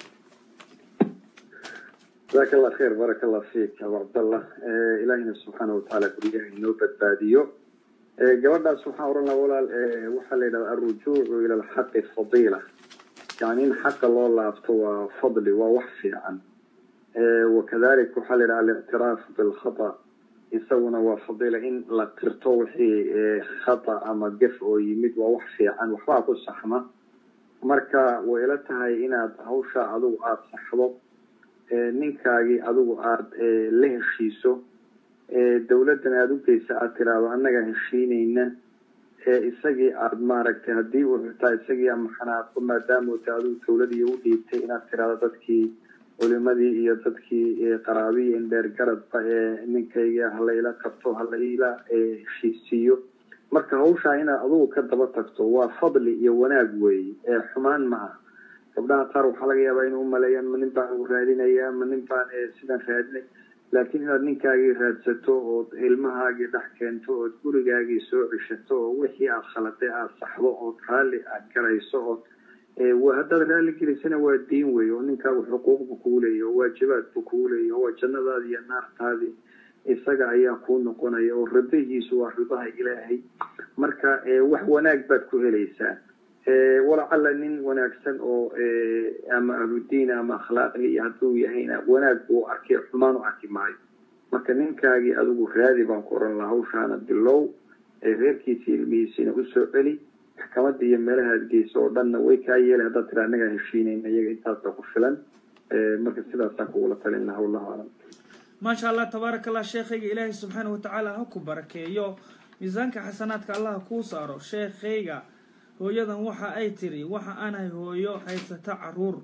jazaaka allah khayr baaraka allah fiik abu cabdallah ilaahina subxaana watacaala guryaha inoo badbaadiyo gabadhaas waxaan oran laha walaal waxaa la yidhahda alrujuucu ila alxaqi fadiila yani in xaqa loo laabto waa fadli waa wax fiican wakadalik waxaa la yidhaha alictiraaf bilkhata isaguna waa fadiila in la qirto wixii khata ama gef oo yimid waa wax fiican waxbaa ku saxma marka way ila tahay inaad hawsha adigu aada saxdo ninkaagii adigu aada la heshiiso dowladdan aada u geysa aada tiraahdo annaga heshiinayna isagii aada maaragtay haddii uu xitaa isagii ama xanaaqo maadaama ta adigu dowladii u dhiibtay inaad tiraahdo dadkii culimadii iyo dadkii qaraabiyi indheer garadba ee ninkayga halayla qabto halayla heshiisiiyo marka hawshaa inaad adugu ka daba tagto waa fadli iyo wanaag weeye ee xumaan ma ah gabdhaha qaar waxaa laga yaabaa inay umaleeyaan ma nin baan u raadinayaa ma nin baan sidan raadinay laakiin inaad ninkaagii raadsato ood ilmahaagii dhex keento ood gurigaagii soo ceshato oo wixii aad khaladay aada saxdo ood raalli aad garayso ood haddaad raalli gelisana waa diin wey oo ninkaagu xuquuqbu kugu leeyahy oo waajibaadbu kugu leeyahy oo waa jannadaadi iyo naartaadii isaga ayaa kuu noqonaya oo ridahiisu waa ridaha ilaahay marka wax wanaag baad ku helaysaa walacalla nin wanaagsan oo ama ahludiin ama akhlaaqli iyo hadduu yahayna wanaag buu arkay xumaan u arki maayo marka ninkaagii adigu raadi baan ku oran laha hawshaana bilow reerkiisi ilmihiisina usoo celi maxkamadda iyo meelahaad geyso oo dhanna way kaa yeelay haddaad tira annagaa heshiinayna iyaga intaasa ku filan marka sidaasaan kugula talin laha wallahu aclam maasha allah tabaaraka allah sheekhayga ilaahay subxaana watacaala ha ku barakeeyo miisaanka xasanaadka allah kuu saaro sheekhayga hooyadan waxa ay tiri waxa aanahay hooyo haysata caruur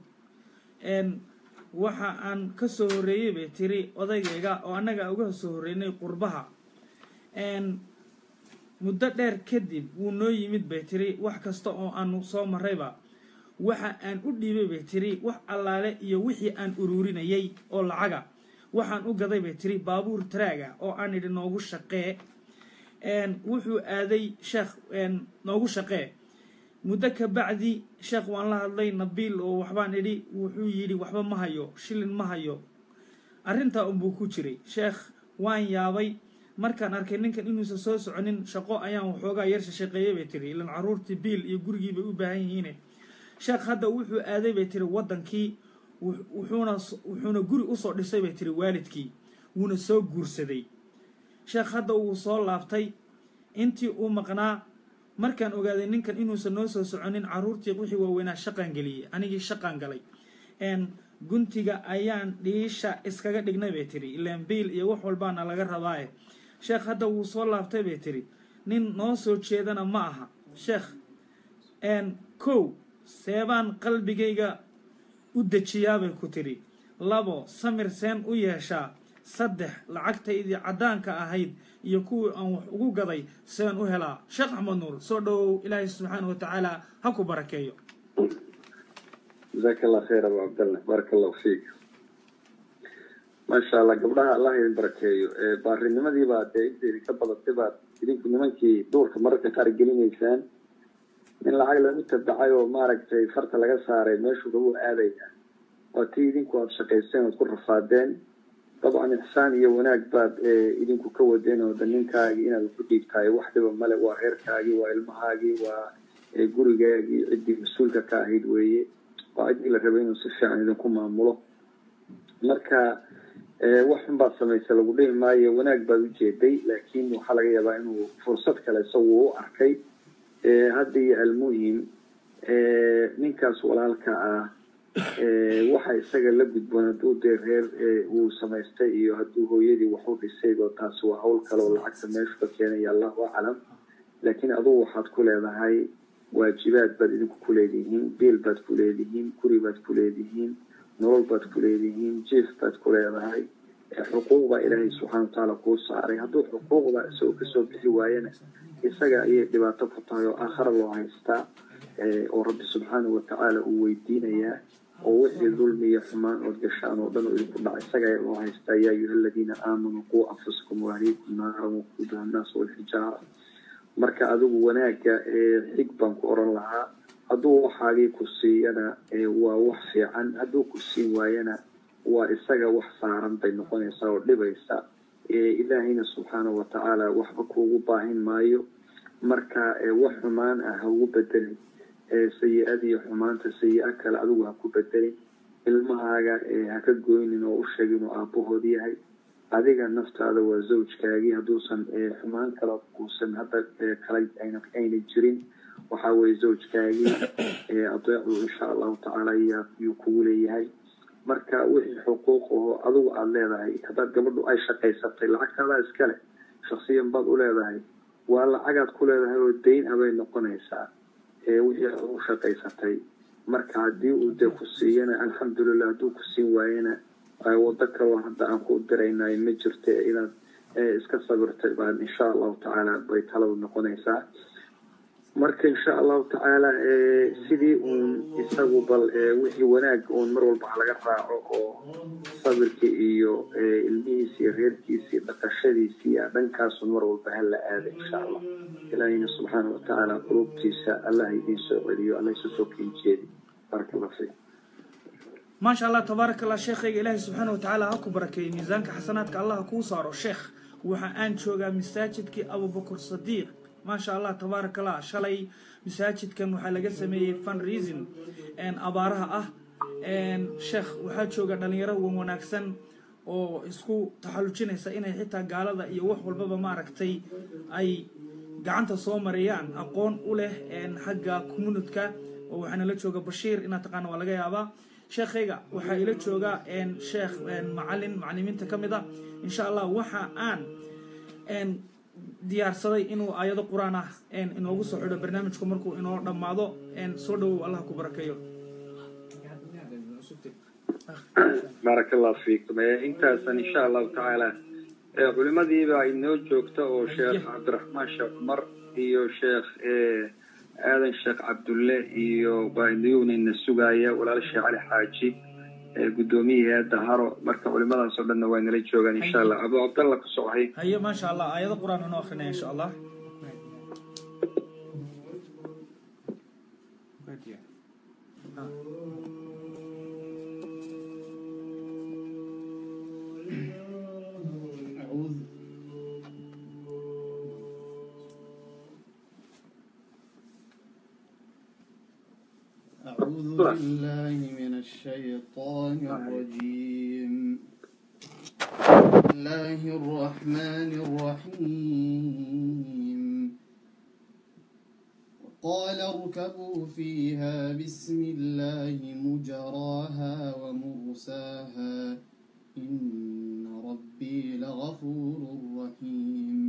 waxa aan kasoo horreeyey bay tiri odaygayga oo annaga uga soo horreynay qurbaha muddo dheer kadib wuu noo yimid bay tiri wax kasta oo aanu soo marrayba waxa aan u dhiibay bay tiri wax allaale iyo wixii aan uruurinayay oo lacaga waxaan u gaday bay tiri baabuur taraaga oo aan idhi noogu shaqee wuxuu aaday sheekh noogu shaqee muddo ka bacdi sheekh waan la hadlay nabiil oo waxbaan idhi wuxuu yidhi waxba ma hayo shilin ma hayo arrintaa unbuu ku jiray sheekh waan yaabay markaan arkay ninkan inuusan soo soconin shaqo ayaan waxoogaa yarsha shaqeeyay bay tiri ilan caruurtii biil iyo gurigii bay u baahan yihiine sheekh hadda wuxuu aaday bay tiri waddankii wuxuuna wuxuuna guri usoo dhisay bay tiri waalidkii wuuna soo guursaday sheekh hadda wuu soo laabtay intii uu maqnaa markaan ogaaday ninkan inuusan noo soo soconin caruurtii wixii waaweynaa shaqaan geliyey anigii shaqaan galay guntiga ayaan dhiisha iskaga dhignay bay tiri ilaan biil iyo wax walbaana laga rabaaye sheekh hadda wuu soo laabtay bay tiri nin noo soo jeedana ma aha sheekh kow seebaan qalbigayga u dejiyaabay ku tiri labo samir seen u yeeshaa saddex lacagtaydii caddaanka ahayd iyo kuwii aan wax ugu gaday seen u helaa sheekh axmed nuur soo dhowow ilaahay subxaana wa tacaala ha ku barakeeyo jazaaka allah khayr abu cabdallah baaraka allahu fiik maasha allah gabdhaha allah idin barakeeyo baarinimadiibaa dee inteedi ka badatay baad idinku nimankii duurka mararka qaar gelinaysaan in lacag lagu tabacay oo maaragtay farta laga saaray meeshuu lagu aadaya waa tii idinku aada shaqayseen ood ku rafaadeen dabcan ixsaan iyo wanaag baad idinku ka wadeen oo ninkaagii inaad ku dhiibtahay wax dhiba male waa reerkaagii waa ilmahaagii waa gurigaagii ciddii mas-uulka ka ahayd weeye waa ciddii la rabay inuu si fiican idinku maamulo marka wax xun baad samaysa lagu dhihi maayo wanaag baad ujeeday laakiin waxaa laga yaabaa inuu fursad kale isagu u arkay hadda iyo almuhim ninkaas walaalka ah waxa isaga la gudboon hadduu dee reer uu samaystay iyo hadduu hooyadii wax u dhisay oo taasi waa hawl kale oo lacagta meeshu ka keenaya allahu aclam laakiin adugu waxaad ku leedahay waajibaad baad idinku ku leedihiin biil baad ku leedihiin guri baad ku leedihiin nolol baad ku leedihiin jiif baad ku leedahay xuquuq baa ilaahay subxana watacaala kuu saaray hadduu xuquuqda isagoo kasoo bixi waayana isaga ayay dhibaato ku tahay oo aakhara loo haystaa oo rabbi subxaanahu watacaala uu weydiinayaa oo wixii dulmi iyo xumaan ood gashaan oo dhan oo idinku dhaca isaga ayaa loo haystaa yaa ayuha aladiina aamanuu quu anfusakum waahliikum naaran waquuduha annaas walxijaara marka adigu wanaagga xig baan ku oran lahaa hadduu waxaagii ku siiyana waa wax fiican hadduu ku siin waayana waa isaga wax saaran bay noqonaysaa oo dhibaysa ilaahayna subxaanahu watacaala waxba kuugu baahin maayo marka wax xumaan ah ha ugu bedelin sayi-adiyo xumaanta sayi-a kale adigu ha ku bedelin ilmahaaga ha ka goynin oo u sheeg inuu aabahood yahay adiga naftaada waa zawjkaagii hadduusan xumaan kale uusan hadda kale ayna jirin waxa weye zawjkaagii adeecu insha allahu tacaala yuu kugu leeyahay marka wixii xuquuq aho adigu aada leedahay haddaad gabadhu ay shaqaysatay lacagtaadaa iskale shaksiyan baad u leedahay waa lacagaad ku leedahay oo dayn abay noqonaysaa wixii aad u shaqaysatay marka haddii uu dee ku siiyana alxamdulilah hadduu ku siin waayana ay wado kaloo hadda aan ku diraynayo ma jirto inaad eh, iska sabirtay baan insha allahu tacaala bay taladu noqonaysaa marka insha allahu tacaala eh, sidii uun isagu bal eh, wixii wanaag uun mar walba ha laga raaco oo sabirka iyo eh, ilmihiisa iyo reerkiisa iyo dhaqashadiisa iyo dhankaasun mar walba ha la aada insha allah ilaahina subxaana watacaala qulubtiisa allah idiin soo celiyo allah isu soo keenjeedi baraka allah fiik maasha allah tabaaraka allah sheekhayga ilaahay subxaana watacaala ha ku barakeeyey miisaanka xasanaadka allah ha kuu saaro sheekh waxa aan joogaa masaajidkii abubakar sadiiq maasha allah tabaaraka allah shalay masaajidkan waxaa laga sameeyey fundraising abaaraha ah sheekh waxaa jooga dhalinyaro wan wanaagsan oo isku taxallujinaysa inay xitaa gaalada iyo wax walbaba maaragtay ay gacanta soo marayaan aqoon u leh xagga communidka oo waxaana la jooga bashiir inaad taqaana waa laga yaabaa sheekhayga waxaa ila jooga sheekh macalin macalimiinta ka mid a insha allah waxa aan diyaarsaday inuu aayado qur-aan ah inoogu soo xidho barnaamijku markuu inoo dhammaado soo dhowow allah ku barakeeyo baaraka allah fiikum intaasan insha allahu tacaala culimadiibaa inoo joogta oo sheekh cabdiraxmaan sheekh cumar iyo sheekh aadan sheekh cabdulle iyo baa inayuunayna sugaaya walaal sheekh cali xaaji guddoomiyihii eedda haro marka culimadaas oo dhanna waa inala joogaan insha allah abu cabdalla ku sochay haye maasha allah aayado qur-aan inoo akrinaya insha allah أعوذ أعوذ بالله من الشيطان الرجيم بسم الله الرحمن الرحيم وقال اركبوا فيها بسم الله مجراها ومرساها إن ربي لغفور رحيم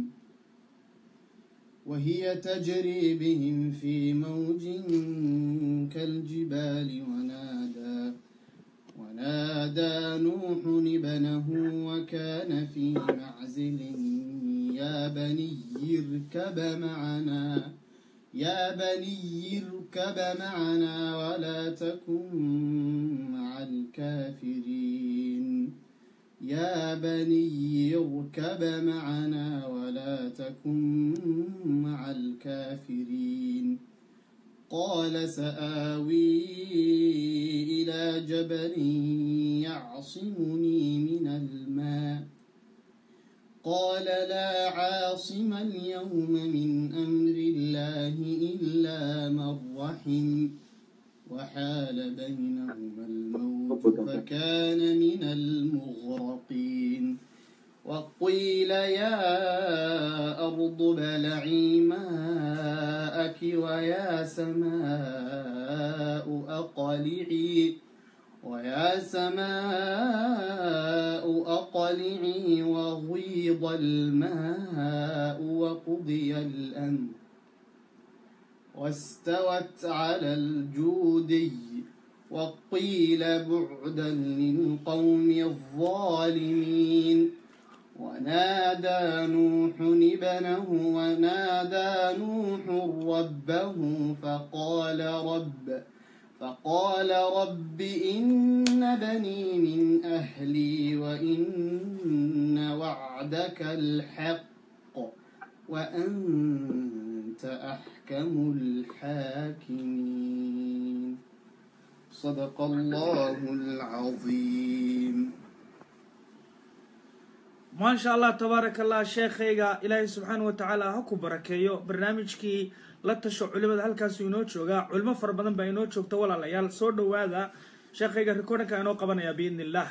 وهي تجري بهم في موج كالجبال ونادى ونادى نوح ابنه وكان في معزل يا بني اركب معنا يا بني اركب معنا ولا تكن مع الكافرين يا بني اركب معنا ولا تكن مع الكافرين قال سآوي إلى جبل يعصمني من الماء قال لا عاصم اليوم من أمر الله إلا من رحم وحال بينهما الموت فكان من المغرقين وقيل يا أرض ابلعي ماءك ويا سماء أقلعي ويا سماء أقلعي وغيض الماء وقضي الأمر واستوت على الجودي وقيل بعدا للقوم الظالمين ونادى نوح ابنه ونادى نوح ربه فقال رب فقال رب إن بني من أهلي وإن وعدك الحق وأنت أحكم الحاكمين صدق الله العظيم maasha allah tabaaraka allah sheekhayga ilaahay subxaana wa tacaala ha ku barakeeyo barnaamijkii la tasho culimada halkaasu inoo joogaa culimo fara badan baa inoo joogta walaalayaal soo dhowaada sheekhayga recordinka inoo qabanaya biidni illah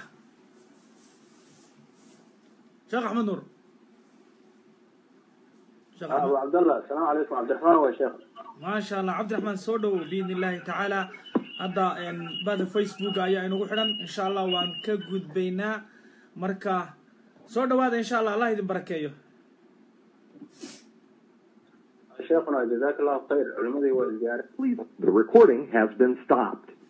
sheekh axmed nuur sheekh أبو axmed عبد الله السلام عليكم عبد الرحمن والشيخ maasha allah cabdiraxmaan soo dhowow biidni illaahi tacaala hadda bada facebook ayaa inagu xidhan insha allah waan ka gudbaynaa marka soo dhowaada insha allah allah idin barakeeyo شيخنا جزاك الله خير علمدي والزيارة The recording has been stopped.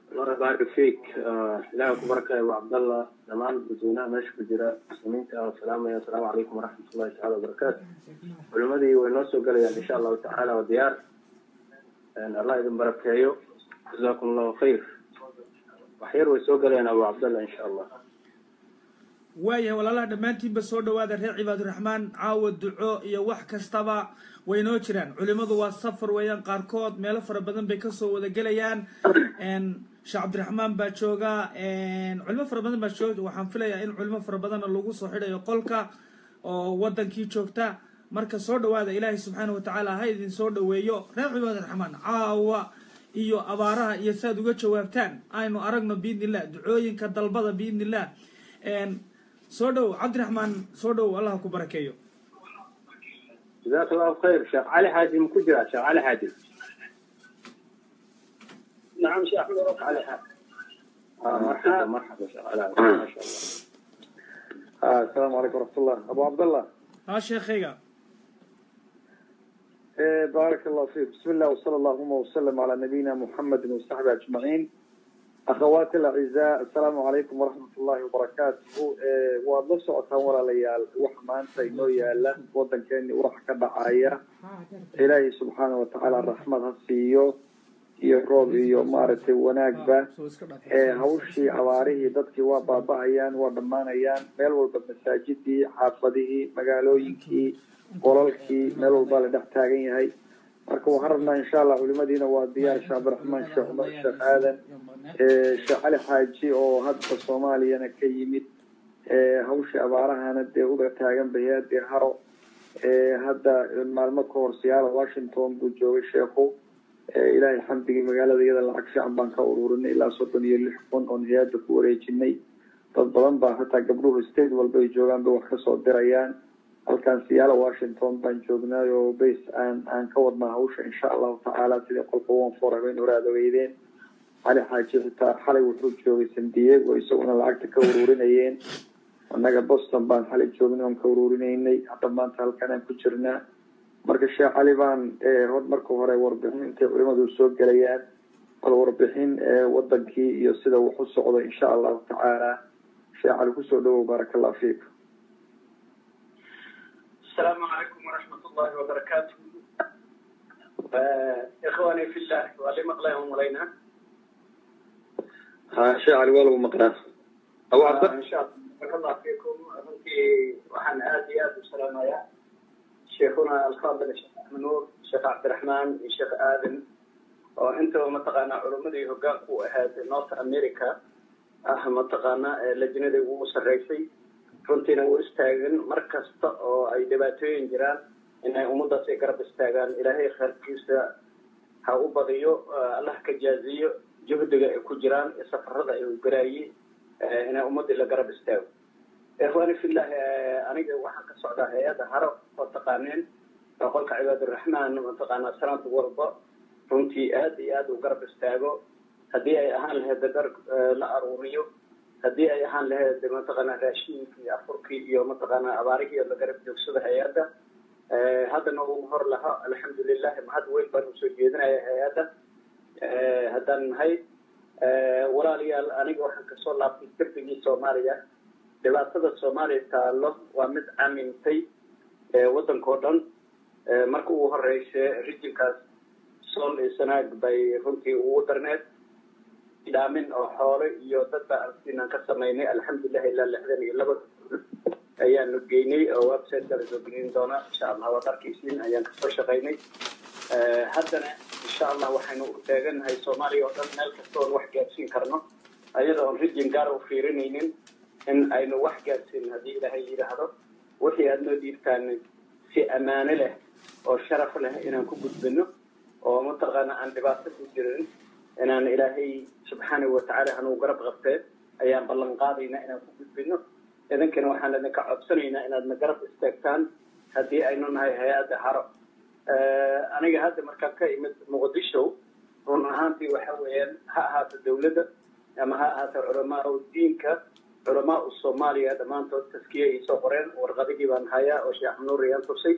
الله يبارك فيك إلهي كبرك أبو عبد الله دمان بدونا ماشي كجرا مسلمين السلام يا السلام عليكم ورحمة الله تعالى وبركاته علمدي ونوسو قال إن شاء الله تعالى وديار أن الله يدن بركايو جزاكم الله خير وحير ويسو قال أبو عبد الله إن شاء الله waayahay walaalaha dhammaantiinba soo dhawaada reer cibaaduraxmaan caawa duco iyo wax kastaba waynoo jiraan culimmadu waa safar weeyaan qaarkood meelo fara badan bay kasoo wada gelayaan sheekh cabdiraxmaan baa jooga culimo fara badan baa jooga waxaan filayaa in culimo fara badanna lagu soo xidhayo qolka oo wadankii joogta marka soo dhawaada ilaahay subxaana watacaala ha idin soo dhaweeyo reer cibaaduraxmaan caawa iyo abaaraha iyo saaad uga jawaabtaan aynu aragno biidni illah ducooyinka dalbada biidni illah soo dhow cabdiraxmaan soo dhow allah ku barakeeyo جزاك الله خير شيخ علي حاجي مكجرا شيخ علي حاجي نعم شيخ أحمد علي حاجي آه مرحبا مرحبا شيخ علي حاجي ما شاء الله آه السلام عليكم ورحمة الله أبو عبد الله haa sheekhayga إيه بارك الله فيك بسم الله وصلى اللهم وسلم على نبينا محمد وصحبه أجمعين أخواتي الأعزاء السلام عليكم ورحمة الله وبركاته إيه waad la socotaan walaalayaal waxa maanta inoo yaala wadankeeni urax ka dhacaya ilaahay subxaana watacaala raxmad ha siiyo iyo roob iyo maaragtay wanaagba ee hawshii abaarihii dadkii waa baaba'ayaan waa dhammaanayaan meel walba masaajidii xaafadihii magaalooyinkii qolalkii meel walbaa la dhex taagan yahay marka waxaan rabnaa insha allah culimadiina waa diyaar sheekh cabdiraxmaan sheekh cumar sheekh aadan sheekh cali xaaji oo hadda soomaaliyana ka yimid hawshii abaarahana dee uga taagan bayaadee haro hadda maalmo ka hor siyaala washington buu joogay sheekhu ilaahay xamdigii magaalada iyada lacag fiican baan ka ururinay ilaa soddon iyo lix kun oon hay-adda ku wareejinay dad badan baa hataa gabdhuhu state walba ay joogaan bay wax kasoo dirayaan halkan siyaala washington baan joognay oo base aan aan ka wadnaa hawsha insha allahu tacaala sidii qolka one four habeen hore aada ogeydeen cali xaaji xitaa xalay wuxuu joogay san diego isaguna lacagta ka ururinayeen annaga boston baan xalay joognay oon ka ururinaynay hadda maanta halkan aan ku jirnaa marka sheekh cali baan hor marka hore warbixin intay culimadu soo gelayaan bal warbixin wadankii iyo sida wax u socdo insha allahu tacaala sheekh cali kusoo dhawow baaraka allah fiik السلام عليكم ورحمة الله وبركاته إخواني في الله واللي مقلاهم علينا ha sheekh cali waa lagu maqnaa abu cabd إن شاء الله بارك الله فيكم runtii waxaan aad iyo aad u salaamayaa sheekhuna alfaadil sheekh axmed nuur sheekh cabdiraxmaan iyo sheekh aadan oo intaba mataqaanaa culimmadii hoggaanku u ahayd north america ah mataqaanaa lajnadii ugu sarreysay runtiina u istaagan mar kasta oo ay dhibaatooyin jiraan inay ummaddaas ay garab istaagaan ilaahay khayrkiisa ha u badiyo allah ka jaaziyo juhdiga ay ku jiraan iyo safarada ay garaayeen inay ummaddii la garab istaago ikhwaani fillah aniga waxaan ka socdaa hay-adda haro oo taqaaneen oo qolka cibaaduraxmaan mataqaanaa sanad walba runtii aad iyo aad u garab istaago haddii ay ahaan lahayd dar la aruuriyo haddii ay ahaan lahayd mataqaanaa raashiinkii iyo afurkii iyo mataqaanaa abaarihii la garab joogsada hay-adda haddana ugu hor laha alxamdulilah mahad weyn baan usoo jeedinaya hay-adda haddaan nahay walaalayaal aniga waxaan kasoo laabtay darbigii soomaaliya dhibaatada soomaaliya taallo waa mid camintay waddankao dhan marka ugu horeysa rijinkaas sool iyo sanaag bay runtii ugu darneed dhaamin oo xoolo iyo dad baa arsiinaan ka samaynay alxamdulilah ilaa lixdan iyo laba ayaanu geynay oo website kala soo gelin doona insha allah waad arkaysiin ayaan kasoo shaqaynay haddana insha allah waxaynu u taagannahay soomaaliya oo dhan meel kasta oon wax gaadsiin karno ayada oon rijin gaar u fiirinaynin in aynu wax gaadsiin haddii ilaahay yidhaahdo wixii aad noo dhiibtaan si ammaano leh oo sharaf leh inaan ku gudbino oo mataqaana aan dhibaato ku jirin inaan ilaahay subxaanahu watacaala hanuu garab qabtee ayaan ballan qaadaynaa inaan ku gudbino idinkana waxaan idinka codsanaynaa inaad na garab istaagtaan haddii aynu nahay hay-adda haro aniga hadda markaan ka imid muqdisho run ahaantii waxa weeyaan ha ahaato dawladda ama ha ahaato culamaa diinka culamaa u soomaaliya dhammaantood taskiya ay soo qoreen warqadihii baan hayaa oo sheekh nuur ayaan tusay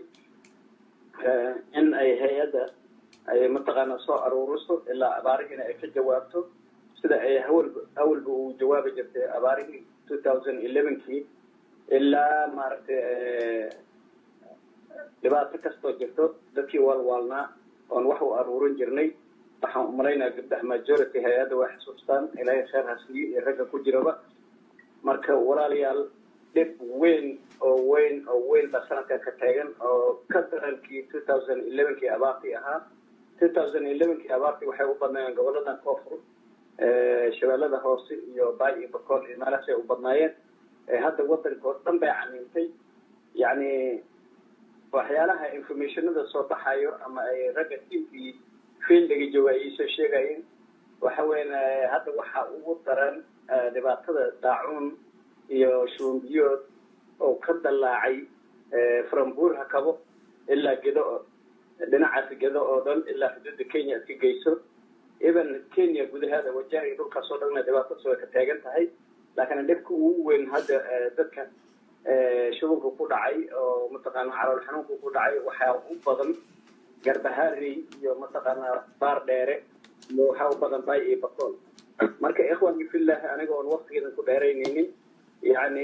in ay hay-adda ay mataqaana soo aruuriso ilaa abaarihiina ay ka jawaabto sida ay hawalba awalba uu jawaabi jirtay abaarihii two thousand elevenkii ilaa maaragtay dhibaato kastoo jirto dadkii waalwaalnaa oon wax u aruurin jirnay waxaan umalaynaya gabdhaha majority hay-adda waa xusuustaan ilaahay kheer hasiiyo iyo ragga ku jiraba marka walaalayaal dhib weyn oo weyn oo weyn baa sanadkan ka taagan oo ka darankii two thousand elevenkii abaartii ahaa two thousand elevenkii abaartii waxay u badnaayeen goboladan koonfur shabeellada hoose iyo baay iyo bakool iyo meelahaasay u badnaayeen hadda waddanka oo dhan bay camiintay yacni waxyaalaha informationada soo baxayo ama ay ragga tiimkii fieldiga jooga ay soo sheegayeen waxa weyan hadda waxaa ugu daran dhibaatada daacuun iyo shuumbiyood oo ka dallaacay from buurha kabo ilaa gedo dhinacaas gedo oo dhan ilaa xuduudda kenya iska geyso even kenya gudaheeda wajahay dhulkaas oo dhanna dhibaatadaas way ka taagan tahay laakiin dhibka ugu weyn hadda dadka shubanka ku dhacay oo mataqaana calool xanuunka ku dhacay waxaa u badan garbahaarey iyo mataqaana baar dheere iyo waxaa u badan bay iyo bakool marka ikhwanki fillah aniga oon waktigeedan ku dheeraynaynin yani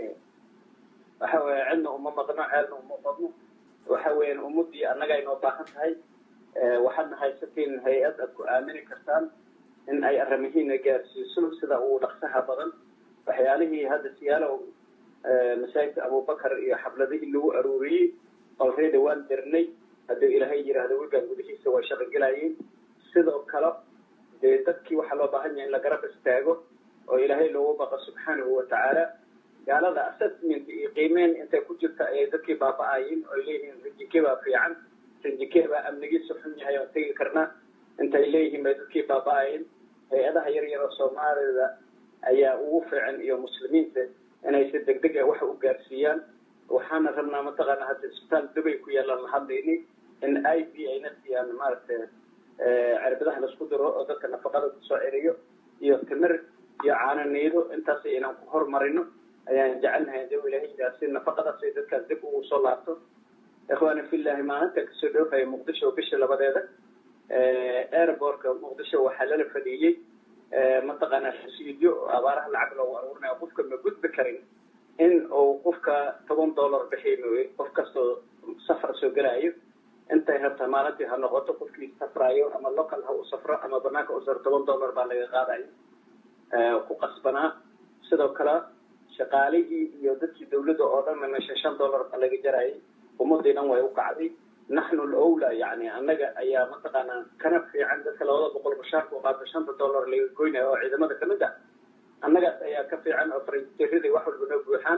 waxa weeye cidna uma madno ceelna uma badno waxa weeyaan ummadii annaga inoo baahan tahay waxaadna haysatiin hay-ad aad ku aamini kartaan in ay arrimihiina gaarsiiso sida uu dhaqsaha badan waxyaalihii hadda siyaalow masaajidka abubakar iyo xabladihii lagu aruuriyey already waan dirnay hadduu ilaahay yidhaahdo wigaan gudihiisa way shaqogelayeen sidoo kale dee dadkii waxaa loo baahan yahay in la garab istaago oo ilaahay loogu baqo subxaanahu watacaala gaalada assessment iyo qiimeyn intay ku jirta ayay dadkii baaba-ayiin oo leeyihiin rinjike baa fiican rinjike baa amnigiisa xun yahay oon tegi karnaa intay leeyihiin bay dadkii baaba-ayiin hay-adaha yar yar oo soomaalida ayaa ugu fiican iyo muslimiinta inay si deg deg ah wax u gaarsiiyaan waxaana rabnaa mataqaana hadda isbitaal dubay ku yaalaan la hadlayni in i b ayna siiyaan maaragtay cirbadaha laisku diro oo dadka nafaqada kusoo celiyo iyo timir iyo caananiido intaas inaan ku hormarino ayaan jecelnahay hadii ilahay yidhaha si nafaqadaas ay dadkaas dib ugu soo laabto ikhwaani fillahi maalinta kasoo dhoofaya muqdisho bisha labadeeda airbortka muqdisho waxaa lala fadhiiyey mataqaana rasiidyo oo abaaraha lacag loogu aruurinayo qofka ma gudbi karin in uu qofka toban dollar bixiy mooye qof kastoo safar soo gelayo intay rabtaa maalintii ha noqoto qofkii safrayo ama local ha u safro ama banaanka u safro toban dollar baa laga qaadayo ku qasbanaa sidoo kale shaqaalihii iyo dadkii dawladda oo dhan meesha shan dollar baa laga jarayay ummadii dhan way u kacday naxnu alawla yani annaga ayaa mataqaanaa kana fiican dadka labada boqol bashaarka u qaata shanta dollar laga goynayo oo ciidamada kamid ah annagaas ayaa ka fiican oo faranjirada wax walba noo buuxaan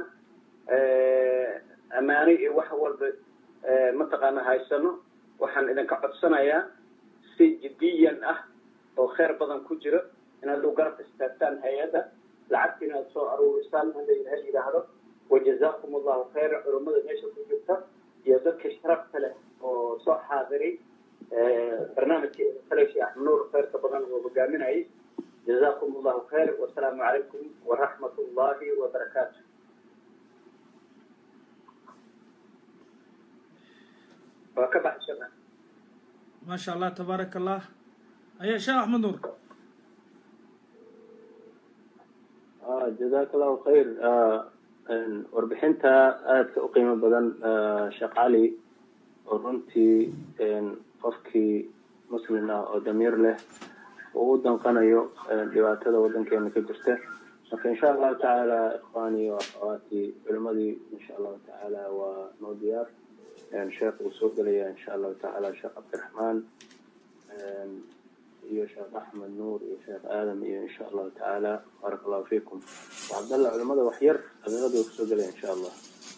ammaane iyo wax walba mataqaana haysano waxaan idinka codsanayaa si jiddiyan ah oo kheyr badan ku jiro inaad u garab istaagtaan hay-adda lacagta inaad soo aruurisaan hada ilaha yidhaahdo wajazakum allahu khayra culummada meesha ku jirta iyo dadka sharafta leh oo soo xaadiray barnaamijkii kaleshi axmed nuur khayrka badan oo hogaaminayay jazakum allahu khayr wasalaamu calaykum waraxmat ullahi wabarakaatu waa ka baxsana ما شاء الله تبارك الله أي شيخ أحمد نور آه جزاك الله خير آه warbixinta aadka u qiimo badan sheekh cali oo runtii qofkii muslim ah oo damiir leh oo u danqanayo dhibaatada waddankeena ka jirta marka insha allahu tacaala ikhwaani wa akhawaatii culimadii insha allahu tacaala waa noo diyaar sheekh uu soo gelaya insha allahu tacaala sheekh cabdiraxmaan iyo sheekh axmed nuur iyo sheekh aadam iyo insha allahu tacaala baaraka allahu fiikum cabdalla culimada wax yar daqiiqada way kusoo gelaya insha allah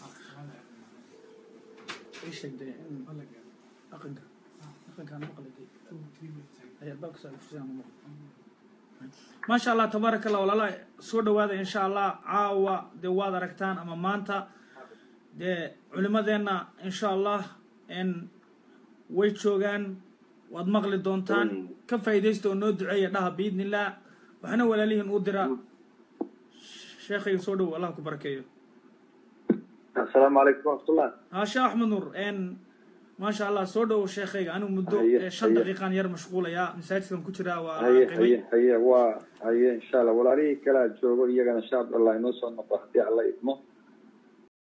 ما شاء الله تبارك الله walaala soo dhawaada insha allah caawa dee waad aragtaan ama maanta dee culimadeenna insha allah way joogaan waad maqli doontaan ka faa'iidaysta oo noo duceeya dhaha biidni illah waxna walaalihiin u dira sheekhayga soo dhow allah ku barakeeyo asalaamu calaykum waraxmatullah ها شيخ أحمد نور إن maasha allah soo dhowow sheekhayga anigu muddo Haye, eh, shan haye. daqiiqaan yar mashquulayaa masaajidkan ku jiraa waa haye qimay haye haye waa haye insha allah walaalihii kalaa joogo iyagana insha allah inoo soo noqo haddii alla idmo